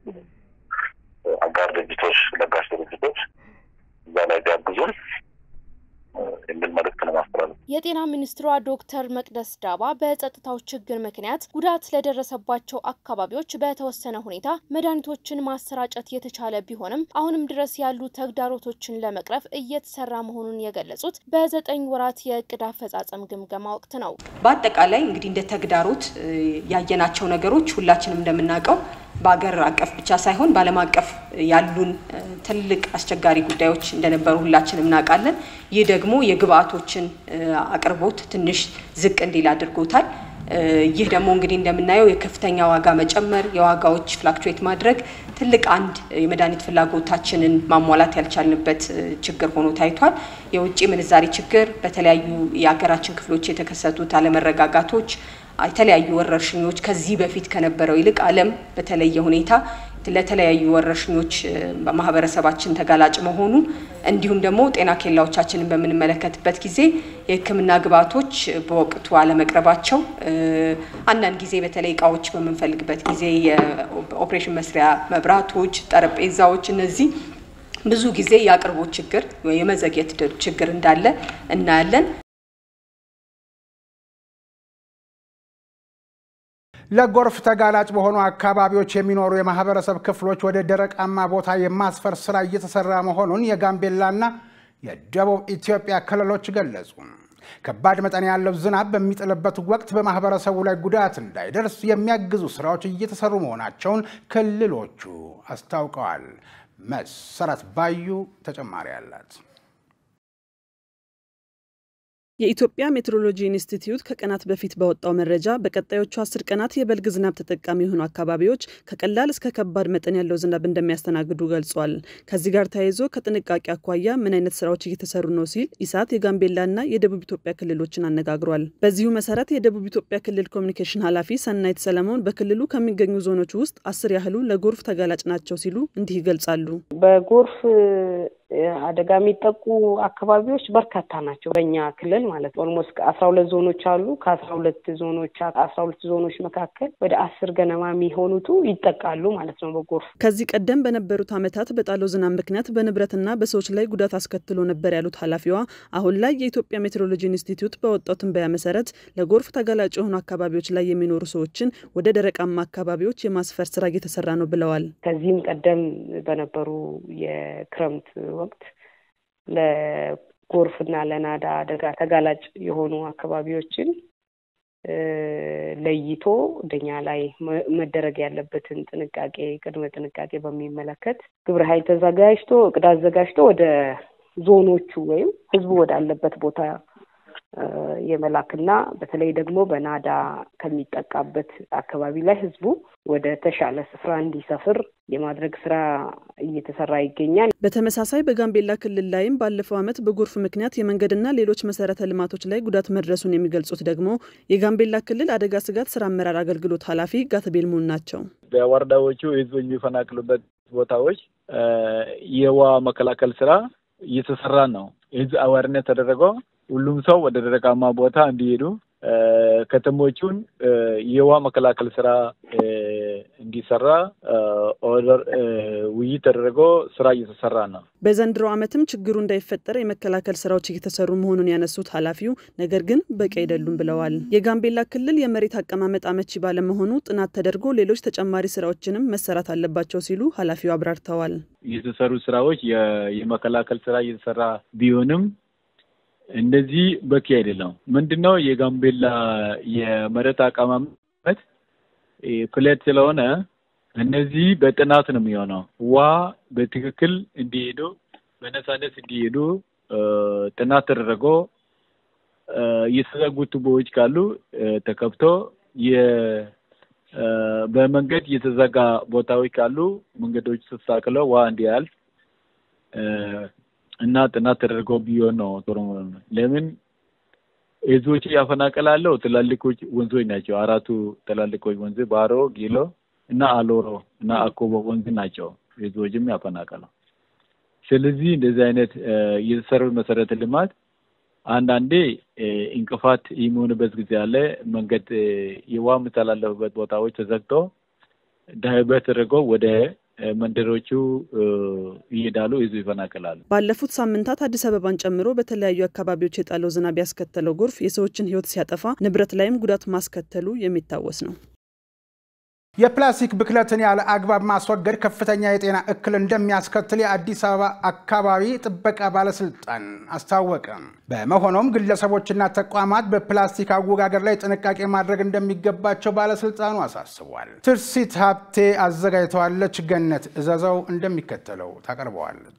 አጋር ድርጅቶች፣ ለጋሽ ድርጅቶች እዛ ላይ ቢያግዙን የሚል መልእክት ነው ማስተላለፍ። የጤና ሚኒስትሯ ዶክተር መቅደስ ዳባ በጸጥታው ችግር ምክንያት ጉዳት ለደረሰባቸው አካባቢዎች በተወሰነ ሁኔታ መድኃኒቶችን ማሰራጨት የተቻለ ቢሆንም አሁንም ድረስ ያሉ ተግዳሮቶችን ለመቅረፍ እየተሰራ መሆኑን የገለጹት በዘጠኝ ወራት የእቅድ አፈጻጸም ግምገማ ወቅት ነው። በአጠቃላይ እንግዲህ እንደ ተግዳሮት ያየናቸው ነገሮች ሁላችንም እንደምናውቀው በአገር አቀፍ ብቻ ሳይሆን በዓለም አቀፍ ያሉን ትልቅ አስቸጋሪ ጉዳዮች እንደነበሩ ሁላችንም እናውቃለን። ይህ ደግሞ የግብአቶችን አቅርቦት ትንሽ ዝቅ እንዲል አድርጎታል። ይህ ደግሞ እንግዲህ እንደምናየው የከፍተኛ ዋጋ መጨመር፣ የዋጋዎች ፍላክቹዌት ማድረግ ትልቅ አንድ የመድኃኒት ፍላጎታችንን ማሟላት ያልቻልንበት ችግር ሆኖ ታይቷል። የውጭ ምንዛሪ ችግር፣ በተለያዩ የሀገራችን ክፍሎች የተከሰቱት አለመረጋጋቶች የተለያዩ ወረርሽኞች ከዚህ በፊት ከነበረው ይልቅ ዓለም በተለየ ሁኔታ ለተለያዩ ወረርሽኞች ማህበረሰባችን ተጋላጭ መሆኑ እንዲሁም ደግሞ ጤና ኬላዎቻችንን በምንመለከትበት ጊዜ የሕክምና ግብዓቶች በወቅቱ አለመቅረባቸው፣ አንዳንድ ጊዜ በተለይ እቃዎች በምንፈልግበት ጊዜ የኦፕሬሽን መስሪያ መብራቶች፣ ጠረጴዛዎች እነዚህ ብዙ ጊዜ የአቅርቦት ችግር የመዘግየት ችግር እንዳለ እናያለን። ለጎርፍ ተጋላጭ በሆኑ አካባቢዎች የሚኖሩ የማህበረሰብ ክፍሎች ወደ ደረቃማ ቦታ የማስፈር ስራ እየተሰራ መሆኑን የጋምቤላና የደቡብ ኢትዮጵያ ክልሎች ገለጹ። ከባድ መጠን ያለው ዝናብ በሚጥልበት ወቅት በማህበረሰቡ ላይ ጉዳት እንዳይደርስ የሚያግዙ ስራዎች እየተሰሩ መሆናቸውን ክልሎቹ አስታውቀዋል። መሰረት ባዩ ተጨማሪ አላት። የኢትዮጵያ ሜትሮሎጂ ኢንስቲትዩት ከቀናት በፊት ባወጣው መረጃ በቀጣዮቹ አስር ቀናት የበልግ ዝናብ ተጠቃሚ የሆኑ አካባቢዎች ከቀላል እስከ ከባድ መጠን ያለው ዝናብ እንደሚያስተናግዱ ገልጿል። ከዚህ ጋር ተያይዞ ከጥንቃቄ አኳያ ምን አይነት ስራዎች እየተሰሩ ነው ሲል ኢሳት የጋምቤላና የደቡብ ኢትዮጵያ ክልሎችን አነጋግሯል። በዚሁ መሰረት የደቡብ ኢትዮጵያ ክልል ኮሚኒኬሽን ኃላፊ ሰናይት ሰለሞን በክልሉ ከሚገኙ ዞኖች ውስጥ አስር ያህሉ ለጎርፍ ተጋላጭ ናቸው ሲሉ እንዲህ ይገልጻሉ። በጎርፍ አደጋ የሚጠቁ አካባቢዎች በርካታ ናቸው። በእኛ ክልል ማለት ኦልሞስት አስራ ሁለት ዞኖች አሉ። ከአስራ ሁለት ዞኖች አስራ ሁለት ዞኖች መካከል ወደ አስር ገነማ የሚሆኑቱ ይጠቃሉ ማለት ነው በጎርፍ። ከዚህ ቀደም በነበሩት ዓመታት በጣለው ዝናብ ምክንያት በንብረትና በሰዎች ላይ ጉዳት አስከትሎ ነበር ያሉት ኃላፊዋ አሁን ላይ የኢትዮጵያ ሜትሮሎጂ ኢንስቲትዩት በወጣው ትንበያ መሰረት ለጎርፍ ተጋላጭ የሆኑ አካባቢዎች ላይ የሚኖሩ ሰዎችን ወደ ደረቃማ አካባቢዎች የማስፈር ስራ እየተሰራ ነው ብለዋል። ከዚህም ቀደም በነበሩ የክረምት ወቅት ለጎርፍና ለናዳ አደጋ ተጋላጭ የሆኑ አካባቢዎችን ለይቶ እንደኛ ላይ መደረግ ያለበትን ጥንቃቄ ቅድመ ጥንቃቄ በሚመለከት ግብረ ኃይል ተዘጋጅቶ እቅድ አዘጋጅቶ ወደ ዞኖቹ ወይም ህዝቡ ወዳለበት ቦታ የመላክና በተለይ ደግሞ በናዳ ከሚጠቃበት አካባቢ ላይ ህዝቡ ወደ ተሻለ ስፍራ እንዲሰፍር የማድረግ ስራ እየተሰራ ይገኛል። በተመሳሳይ በጋምቤላ ክልል ላይም ባለፈው ዓመት በጎርፍ ምክንያት የመንገድና ሌሎች መሰረተ ልማቶች ላይ ጉዳት መድረሱን የሚገልጹት ደግሞ የጋምቤላ ክልል አደጋ ስጋት ስራ አመራር አገልግሎት ኃላፊ ጋትቤል ሙን ናቸው። በወረዳዎቹ ህዝቡ የሚፈናቅሉበት ቦታዎች የውሃ መከላከል ስራ እየተሰራ ነው። ህዝብ አዋርነት ተደረገው ሁሉም ሰው ወደ ደረቃማ ቦታ እንዲሄዱ ከተሞቹን የውሃ መከላከል ስራ እንዲሰራ ኦርደር ውይይት ተደርጎ ስራ እየተሰራ ነው። በዘንድሮ ዓመትም ችግሩ እንዳይፈጠር የመከላከል ስራዎች እየተሰሩ መሆኑን ያነሱት ኃላፊው ነገር ግን በቂ አይደሉም ብለዋል። የጋምቤላ ክልል የመሬት አቀማመጥ አመቺ ባለመሆኑ ጥናት ተደርጎ ሌሎች ተጨማሪ ስራዎችንም መሰራት አለባቸው ሲሉ ኃላፊው አብራርተዋል። የተሰሩ ስራዎች የመከላከል ስራ እየተሰራ ቢሆንም እንደዚህ በቂ አይደለም። ምንድነው የጋምቤላ የመሬት አቀማመጥ ፍለት ስለሆነ እነዚህ በጥናት ነው የሚሆነው። ውሃ በትክክል እንዲሄዱ በነፃነት እንዲሄዱ ጥናት ተደረጎ የተዘጉ ቱቦዎች ካሉ ተከፍቶ በመንገድ የተዘጋ ቦታዎች ካሉ መንገዶች ተስተካክለው ውሃ እንዲያልፍ እና ጥናት ተደርጎ ቢሆን ነው ጥሩ። ለምን ህዝቦች ያፈናቀላለው ትላልቆች ወንዞች ናቸው። አራቱ ትላልቆች ወንዝ ባሮ፣ ጊሎ እና አሎሮ እና አኮቦ ወንዝ ናቸው ህዝቦችም ያፈናቀለው። ስለዚህ እንደዚህ አይነት የተሰሩ መሰረተ ልማት አንዳንዴ እንቅፋት የሚሆንበት ጊዜ አለ። መንገድ የውሃ የሚተላለፉበት ቦታዎች ተዘግቶ ዳይቨርት ተደርገው ወደ መንደሮቹ እየዳሉ ህዝብ ይፈናቀላሉ። ባለፉት ሳምንታት አዲስ አበባን ጨምሮ በተለያዩ አካባቢዎች የጣለው ዝናብ ያስከተለው ጎርፍ የሰዎችን ሕይወት ሲያጠፋ ንብረት ላይም ጉዳት ማስከተሉ የሚታወስ ነው። የፕላስቲክ ብክለትን ያለ አግባብ ማስወገድ ከፍተኛ የጤና እክል እንደሚያስከትል የአዲስ አበባ አካባቢ ጥበቃ ባለስልጣን አስታወቀ። በመሆኑም ግለሰቦችና ተቋማት በፕላስቲክ አወጋገድ ላይ ጥንቃቄ ማድረግ እንደሚገባቸው ባለስልጣኑ አሳስቧል። ትርሲት ሀብቴ አዘጋጅተዋለች። ገነት እዘዘው እንደሚከተለው ታቀርበዋለች።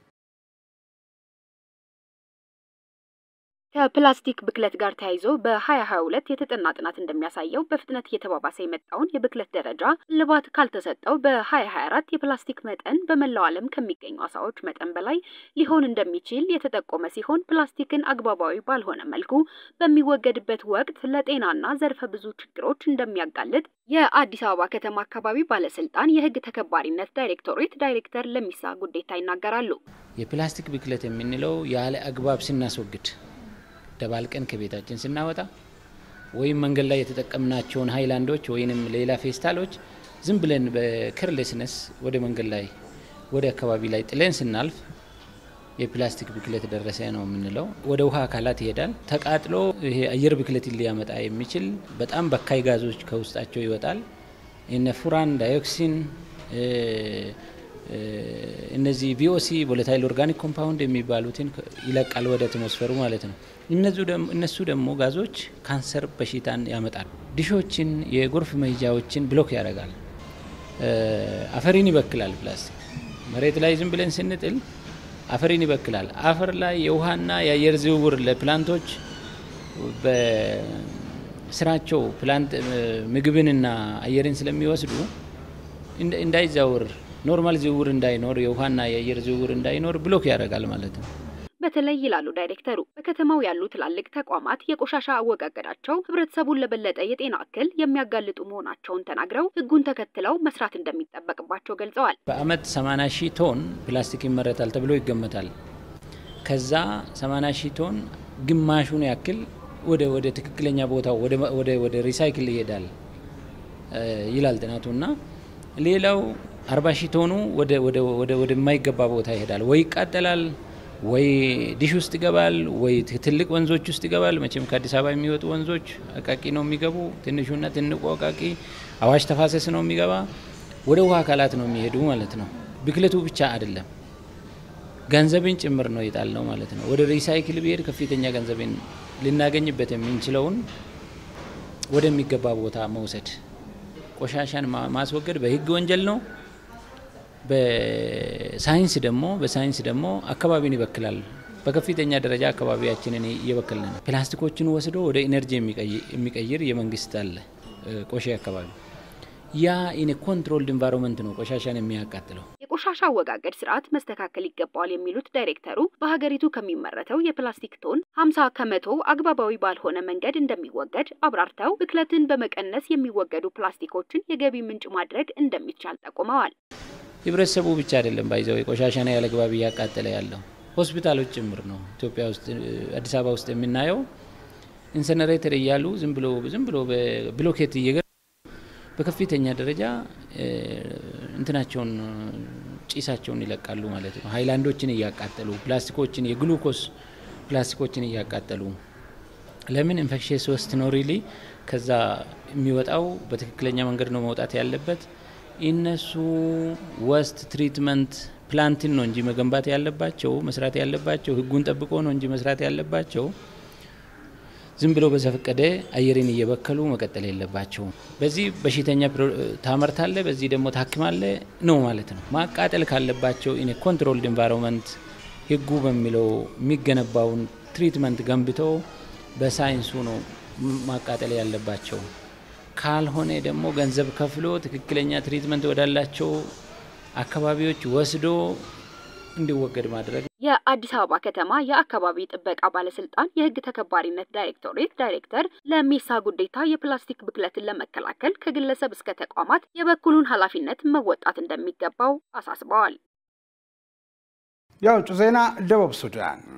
ከፕላስቲክ ብክለት ጋር ተያይዞ በ2022 የተጠና ጥናት እንደሚያሳየው በፍጥነት እየተባባሰ የመጣውን የብክለት ደረጃ እልባት ካልተሰጠው በ2024 የፕላስቲክ መጠን በመላው ዓለም ከሚገኙ አሳዎች መጠን በላይ ሊሆን እንደሚችል የተጠቆመ ሲሆን ፕላስቲክን አግባባዊ ባልሆነ መልኩ በሚወገድበት ወቅት ለጤናና ዘርፈ ብዙ ችግሮች እንደሚያጋልጥ የአዲስ አበባ ከተማ አካባቢ ባለስልጣን የሕግ ተከባሪነት ዳይሬክቶሬት ዳይሬክተር ለሚሳ ጉዴታ ይናገራሉ። የፕላስቲክ ብክለት የምንለው ያለ አግባብ ስናስወግድ ደባልቀን ከቤታችን ስናወጣ ወይም መንገድ ላይ የተጠቀምናቸውን ሀይላንዶች ወይንም ሌላ ፌስታሎች ዝም ብለን በኬርሌስነስ ወደ መንገድ ላይ ወደ አካባቢ ላይ ጥለን ስናልፍ የፕላስቲክ ብክለት ደረሰ ነው የምንለው። ወደ ውሃ አካላት ይሄዳል። ተቃጥሎ ይሄ አየር ብክለትን ሊያመጣ የሚችል በጣም በካይ ጋዞች ከውስጣቸው ይወጣል። እነ ፉራን፣ ዳይኦክሲን እነዚህ ቪኦሲ ቮለታይል ኦርጋኒክ ኮምፓውንድ የሚባሉትን ይለቃል ወደ አትሞስፈሩ ማለት ነው። እነሱ ደግሞ ጋዞች ካንሰር በሽታን ያመጣሉ። ዲሾችን፣ የጎርፍ መሄጃዎችን ብሎክ ያደርጋል። አፈሪን ይበክላል። ፕላስቲክ መሬት ላይ ዝም ብለን ስንጥል አፈሪን ይበክላል። አፈር ላይ የውሃና የአየር ዝውውር ለፕላንቶች በስራቸው ፕላንት ምግብንና አየርን ስለሚወስዱ እንዳይዛውር ኖርማል ዝውውር እንዳይኖር የውሃና የአየር ዝውውር እንዳይኖር ብሎክ ያደርጋል ማለት ነው። በተለይ ይላሉ ዳይሬክተሩ፣ በከተማው ያሉ ትላልቅ ተቋማት የቆሻሻ አወጋገዳቸው ህብረተሰቡን ለበለጠ የጤና እክል የሚያጋልጡ መሆናቸውን ተናግረው ህጉን ተከትለው መስራት እንደሚጠበቅባቸው ገልጸዋል። በአመት 80 ሺህ ቶን ፕላስቲክ ይመረታል ተብሎ ይገመታል። ከዛ 80 ሺህ ቶን ግማሹን ያክል ወደ ወደ ትክክለኛ ቦታው ወደ ወደ ሪሳይክል ይሄዳል ይላል ጥናቱ እና ሌላው አርባ ሺህ ቶኑ ወደ ወደ ወደ ወደማይገባ ቦታ ይሄዳል፣ ወይ ይቃጠላል፣ ወይ ዲሽ ውስጥ ይገባል፣ ወይ ትልቅ ወንዞች ውስጥ ይገባል። መቼም ከአዲስ አበባ የሚወጡ ወንዞች አቃቂ ነው የሚገቡ። ትንሹና ትንቁ አቃቂ አዋሽ ተፋሰስ ነው የሚገባ። ወደ ውሃ አካላት ነው የሚሄዱ ማለት ነው። ብክለቱ ብቻ አይደለም ገንዘብን ጭምር ነው የጣል ነው ማለት ነው። ወደ ሪሳይክል ብሄድ ከፍተኛ ገንዘብን ልናገኝበት የምንችለውን ወደሚገባ ቦታ መውሰድ ቆሻሻን ማስወገድ በህግ ወንጀል ነው። በሳይንስ ደግሞ በሳይንስ ደግሞ አካባቢን ይበክላል። በከፍተኛ ደረጃ አካባቢያችንን እየበከልን ነው። ፕላስቲኮችን ወስዶ ወደ ኢነርጂ የሚቀይር የመንግስት አለ ቆሼ አካባቢ ያ ኢን ኮንትሮልድ ኢንቫይሮንመንት ነው ቆሻሻን የሚያቃጥለው። የቆሻሻ አወጋገድ ስርዓት መስተካከል ይገባዋል የሚሉት ዳይሬክተሩ በሀገሪቱ ከሚመረተው የፕላስቲክ ቶን 50 ከመቶ አግባባዊ ባልሆነ መንገድ እንደሚወገድ አብራርተው ብክለትን በመቀነስ የሚወገዱ ፕላስቲኮችን የገቢ ምንጭ ማድረግ እንደሚቻል ጠቁመዋል። ህብረተሰቡ ብቻ አይደለም ባይዘው የቆሻሻን ያለ አግባብ እያቃጠለ ያለው ሆስፒታሎች ጭምር ነው። ኢትዮጵያ ውስጥ አዲስ አበባ ውስጥ የምናየው ኢንሰነሬተር እያሉ ዝም ብሎ ዝም ብሎ ብሎኬት እየገ በከፍተኛ ደረጃ እንትናቸውን ጭሳቸውን ይለቃሉ ማለት ነው። ሀይላንዶችን እያቃጠሉ ፕላስቲኮችን፣ የግሉኮስ ፕላስቲኮችን እያቃጠሉ ለምን ኢንፌክሽስ ወስት ነው ሪሊ ከዛ የሚወጣው በትክክለኛ መንገድ ነው መውጣት ያለበት። እነሱ ወስት ትሪትመንት ፕላንትን ነው እንጂ መገንባት ያለባቸው መስራት ያለባቸው ህጉን ጠብቆ ነው እንጂ መስራት ያለባቸው ዝም ብሎ በዘፈቀደ አየርን እየበከሉ መቀጠል የለባቸውም። በዚህ በሽተኛ ታመርታለ፣ በዚህ ደግሞ ታክማለ ነው ማለት ነው። ማቃጠል ካለባቸው ኢን ኮንትሮልድ ኢንቫይሮንመንት ህጉ በሚለው የሚገነባውን ትሪትመንት ገንብቶ በሳይንሱ ነው ማቃጠል ያለባቸው። ካልሆነ ደግሞ ገንዘብ ከፍሎ ትክክለኛ ትሪትመንት ወዳላቸው አካባቢዎች ወስዶ እንዲወገድ ማድረግ የአዲስ አበባ ከተማ የአካባቢ ጥበቃ ባለስልጣን የህግ ተከባሪነት ዳይሬክቶሬት ዳይሬክተር ለሜሳ ጉዴታ የፕላስቲክ ብክለትን ለመከላከል ከግለሰብ እስከ ተቋማት የበኩሉን ኃላፊነት መወጣት እንደሚገባው አሳስበዋል። የውጭ ዜና ደቡብ ሱዳን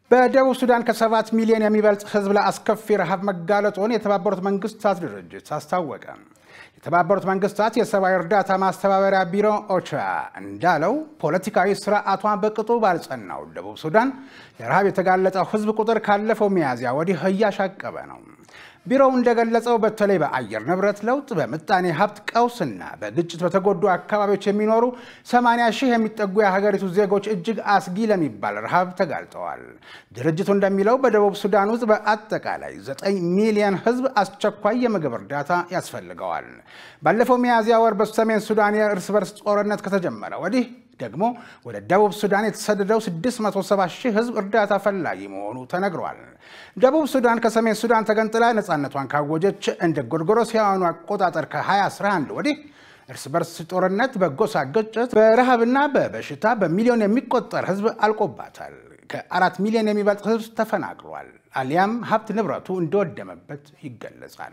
በደቡብ ሱዳን ከሰባት ሚሊዮን የሚበልጥ ህዝብ ለአስከፊ ረሃብ መጋለጡን የተባበሩት መንግስታት ድርጅት አስታወቀ። የተባበሩት መንግስታት የሰብአዊ እርዳታ ማስተባበሪያ ቢሮ ኦቻ እንዳለው ፖለቲካዊ ስርዓቷን በቅጡ ባልጸናው ደቡብ ሱዳን የረሃብ የተጋለጠው ህዝብ ቁጥር ካለፈው ሚያዝያ ወዲህ እያሻቀበ ነው። ቢሮው እንደገለጸው በተለይ በአየር ንብረት ለውጥ፣ በምጣኔ ሀብት ቀውስና በግጭት በተጎዱ አካባቢዎች የሚኖሩ 80 ሺህ የሚጠጉ የሀገሪቱ ዜጎች እጅግ አስጊ ለሚባል ረሃብ ተጋልጠዋል። ድርጅቱ እንደሚለው በደቡብ ሱዳን ውስጥ በአጠቃላይ 9 ሚሊዮን ህዝብ አስቸኳይ የምግብ እርዳታ ያስፈልገዋል። ባለፈው ሚያዝያ ወር በሰሜን ሱዳን የእርስ በርስ ጦርነት ከተጀመረ ወዲህ ደግሞ ወደ ደቡብ ሱዳን የተሰደደው 670 ሺህ ህዝብ እርዳታ ፈላጊ መሆኑ ተነግሯል። ደቡብ ሱዳን ከሰሜን ሱዳን ተገንጥላ ነፃነቷን ካወጀች እንደ ጎርጎሮሳውያኑ አቆጣጠር ከ2011 ወዲህ እርስ በርስ ጦርነት፣ በጎሳ ግጭት፣ በረሃብና በበሽታ በሚሊዮን የሚቆጠር ህዝብ አልቆባታል። ከአራት ሚሊዮን የሚበልጥ ህዝብ ተፈናቅሏል፣ አሊያም ሀብት ንብረቱ እንደወደመበት ይገለጻል።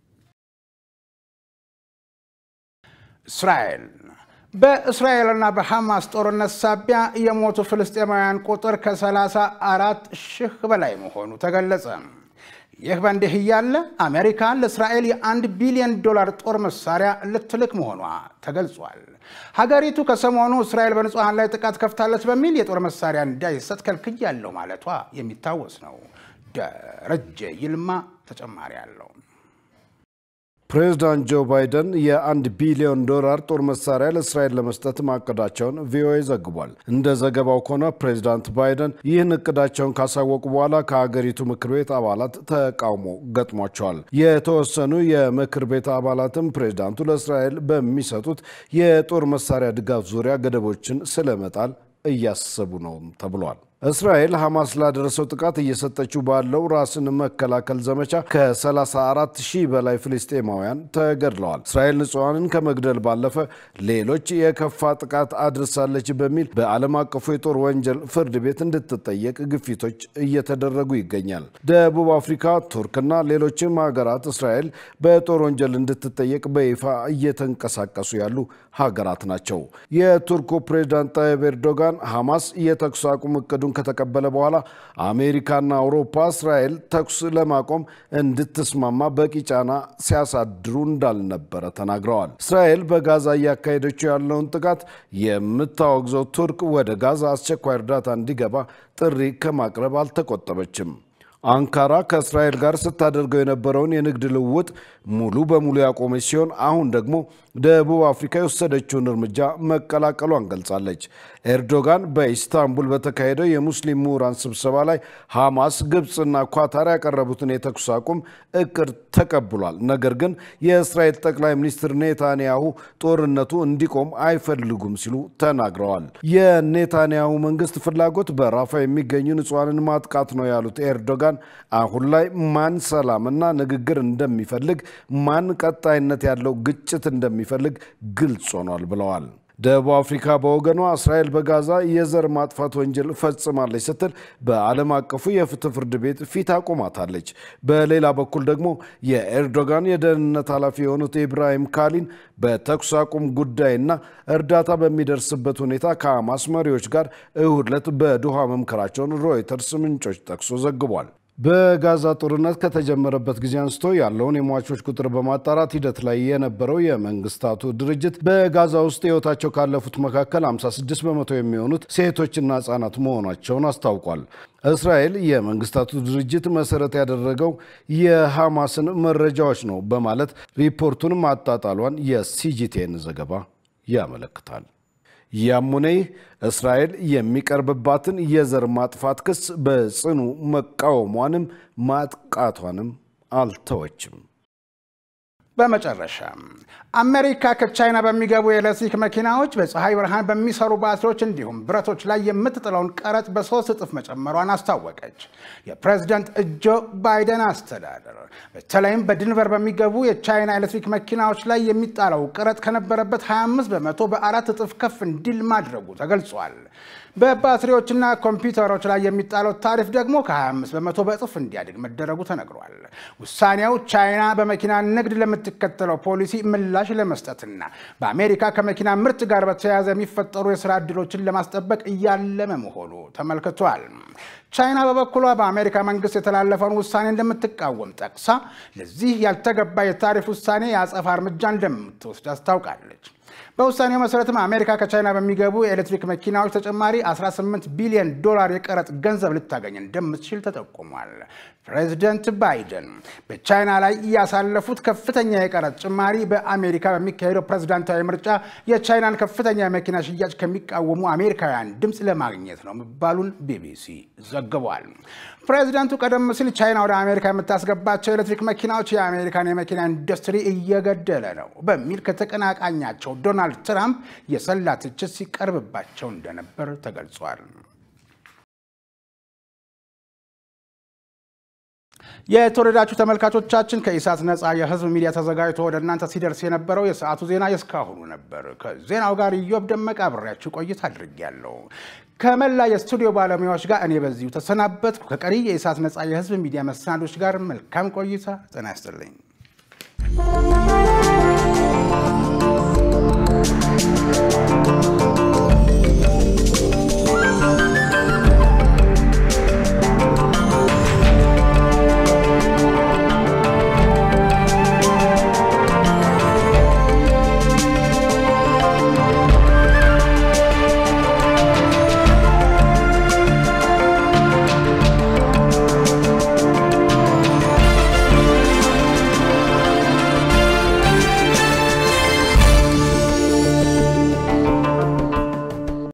እስራኤል በእስራኤልና በሐማስ ጦርነት ሳቢያ የሞቱ ፍልስጤማውያን ቁጥር ከ34 ሺህ በላይ መሆኑ ተገለጸ። ይህ በእንዲህ እያለ አሜሪካ ለእስራኤል የአንድ ቢሊዮን ዶላር ጦር መሳሪያ ልትልክ መሆኗ ተገልጿል። ሀገሪቱ ከሰሞኑ እስራኤል በንጹሐን ላይ ጥቃት ከፍታለች በሚል የጦር መሳሪያ እንዳይሰጥ ከልክያለሁ ማለቷ የሚታወስ ነው። ደረጀ ይልማ ተጨማሪ አለው። ፕሬዚዳንት ጆ ባይደን የአንድ ቢሊዮን ዶላር ጦር መሳሪያ ለእስራኤል ለመስጠት ማቀዳቸውን ቪኦኤ ዘግቧል። እንደ ዘገባው ከሆነ ፕሬዚዳንት ባይደን ይህን እቅዳቸውን ካሳወቁ በኋላ ከሀገሪቱ ምክር ቤት አባላት ተቃውሞ ገጥሟቸዋል። የተወሰኑ የምክር ቤት አባላትም ፕሬዚዳንቱ ለእስራኤል በሚሰጡት የጦር መሳሪያ ድጋፍ ዙሪያ ገደቦችን ስለመጣል እያሰቡ ነው ተብሏል። እስራኤል ሐማስ ላደረሰው ጥቃት እየሰጠችው ባለው ራስን መከላከል ዘመቻ ከ34 ሺህ በላይ ፍልስጤማውያን ተገድለዋል። እስራኤል ንጹሐንን ከመግደል ባለፈ ሌሎች የከፋ ጥቃት አድርሳለች በሚል በዓለም አቀፉ የጦር ወንጀል ፍርድ ቤት እንድትጠየቅ ግፊቶች እየተደረጉ ይገኛል። ደቡብ አፍሪካ፣ ቱርክና ሌሎችም ሀገራት እስራኤል በጦር ወንጀል እንድትጠየቅ በይፋ እየተንቀሳቀሱ ያሉ ሀገራት ናቸው። የቱርኩ ፕሬዚዳንት ጣይብ ኤርዶጋን ሐማስ የተኩስ አቁም እቅዱን ከተቀበለ በኋላ አሜሪካና አውሮፓ እስራኤል ተኩስ ለማቆም እንድትስማማ በቂ ጫና ሲያሳድሩ እንዳልነበረ ተናግረዋል። እስራኤል በጋዛ እያካሄደችው ያለውን ጥቃት የምታወግዘው ቱርክ ወደ ጋዛ አስቸኳይ እርዳታ እንዲገባ ጥሪ ከማቅረብ አልተቆጠበችም። አንካራ ከእስራኤል ጋር ስታደርገው የነበረውን የንግድ ልውውጥ ሙሉ በሙሉ ያቆመች ሲሆን አሁን ደግሞ ደቡብ አፍሪካ የወሰደችውን እርምጃ መቀላቀሏን ገልጻለች። ኤርዶጋን በኢስታንቡል በተካሄደው የሙስሊም ምሁራን ስብሰባ ላይ ሐማስ፣ ግብፅና ኳታር ያቀረቡትን የተኩስ አቁም እቅድ ተቀብሏል። ነገር ግን የእስራኤል ጠቅላይ ሚኒስትር ኔታንያሁ ጦርነቱ እንዲቆም አይፈልጉም ሲሉ ተናግረዋል። የኔታንያሁ መንግስት ፍላጎት በራፋ የሚገኙ ንጹሐንን ማጥቃት ነው ያሉት ኤርዶጋን አሁን ላይ ማን ሰላምና ንግግር እንደሚፈልግ ማን ቀጣይነት ያለው ግጭት እንደሚፈልግ ግልጽ ሆኗል ብለዋል። ደቡብ አፍሪካ በወገኗ እስራኤል በጋዛ የዘር ማጥፋት ወንጀል ፈጽማለች ስትል በዓለም አቀፉ የፍትህ ፍርድ ቤት ፊት አቆማታለች። በሌላ በኩል ደግሞ የኤርዶጋን የደህንነት ኃላፊ የሆኑት ኢብራሂም ካሊን በተኩስ አቁም ጉዳይና እርዳታ በሚደርስበት ሁኔታ ከሐማስ መሪዎች ጋር እሁድ ዕለት በዶሃ መምከራቸውን ሮይተርስ ምንጮች ጠቅሶ ዘግቧል። በጋዛ ጦርነት ከተጀመረበት ጊዜ አንስቶ ያለውን የሟቾች ቁጥር በማጣራት ሂደት ላይ የነበረው የመንግስታቱ ድርጅት በጋዛ ውስጥ ሕይወታቸው ካለፉት መካከል 56 በመቶ የሚሆኑት ሴቶችና ህጻናት መሆናቸውን አስታውቋል። እስራኤል የመንግስታቱ ድርጅት መሰረት ያደረገው የሐማስን መረጃዎች ነው በማለት ሪፖርቱን ማጣጣሏን የሲጂቴን ዘገባ ያመለክታል። ያም ሆነ ይህ እስራኤል የሚቀርብባትን የዘር ማጥፋት ክስ በጽኑ መቃወሟንም ማጥቃቷንም አልተወችም። በመጨረሻ አሜሪካ ከቻይና በሚገቡ የኤሌክትሪክ መኪናዎች በፀሐይ ብርሃን በሚሰሩ ባትሪዎች እንዲሁም ብረቶች ላይ የምትጥለውን ቀረጥ በሶስት እጥፍ መጨመሯን አስታወቀች። የፕሬዝደንት ጆ ባይደን አስተዳደር በተለይም በድንቨር በሚገቡ የቻይና ኤሌክትሪክ መኪናዎች ላይ የሚጣለው ቀረጥ ከነበረበት 25 በመቶ በአራት እጥፍ ከፍ እንዲል ማድረጉ ተገልጿል። በባትሪዎችና ኮምፒውተሮች ላይ የሚጣለው ታሪፍ ደግሞ ከ25 በመቶ በእጥፍ እንዲያድግ መደረጉ ተነግሯል። ውሳኔው ቻይና በመኪና ንግድ ለምትከተለው ፖሊሲ ምላሽ ለመስጠትና በአሜሪካ ከመኪና ምርት ጋር በተያያዘ የሚፈጠሩ የስራ ዕድሎችን ለማስጠበቅ እያለመ መሆኑ ተመልክቷል። ቻይና በበኩሏ በአሜሪካ መንግስት የተላለፈውን ውሳኔ እንደምትቃወም ጠቅሳ ለዚህ ያልተገባ የታሪፍ ውሳኔ የአጸፋ እርምጃ እንደምትወስድ አስታውቃለች። በውሳኔው መሰረትም አሜሪካ ከቻይና በሚገቡ የኤሌክትሪክ መኪናዎች ተጨማሪ 18 ቢሊዮን ዶላር የቀረጥ ገንዘብ ልታገኝ እንደምትችል ተጠቁሟል። ፕሬዚደንት ባይደን በቻይና ላይ ያሳለፉት ከፍተኛ የቀረጥ ጭማሪ በአሜሪካ በሚካሄደው ፕሬዝዳንታዊ ምርጫ የቻይናን ከፍተኛ የመኪና ሽያጭ ከሚቃወሙ አሜሪካውያን ድምፅ ለማግኘት ነው መባሉን ቢቢሲ ዘግቧል። ፕሬዚዳንቱ ቀደም ሲል ቻይና ወደ አሜሪካ የምታስገባቸው ኤሌክትሪክ መኪናዎች የአሜሪካን የመኪና ኢንዱስትሪ እየገደለ ነው በሚል ከተቀናቃኛቸው ዶናልድ ትራምፕ የሰላ ትችት ሲቀርብባቸው እንደነበር ተገልጿል። የተወደዳችሁ ተመልካቾቻችን ከኢሳት ነፃ የህዝብ ሚዲያ ተዘጋጅቶ ወደ እናንተ ሲደርስ የነበረው የሰዓቱ ዜና የእስካሁኑ ነበር። ከዜናው ጋር ኢዮብ ደመቀ አብሬያችሁ ቆይታ አድርጌያለሁ። ከመላ የስቱዲዮ ባለሙያዎች ጋር እኔ በዚሁ ተሰናበትኩ። ከቀሪ የኢሳት ነፃ የህዝብ ሚዲያ መሰናዶች ጋር መልካም ቆይታ። ጤና ይስጥልኝ።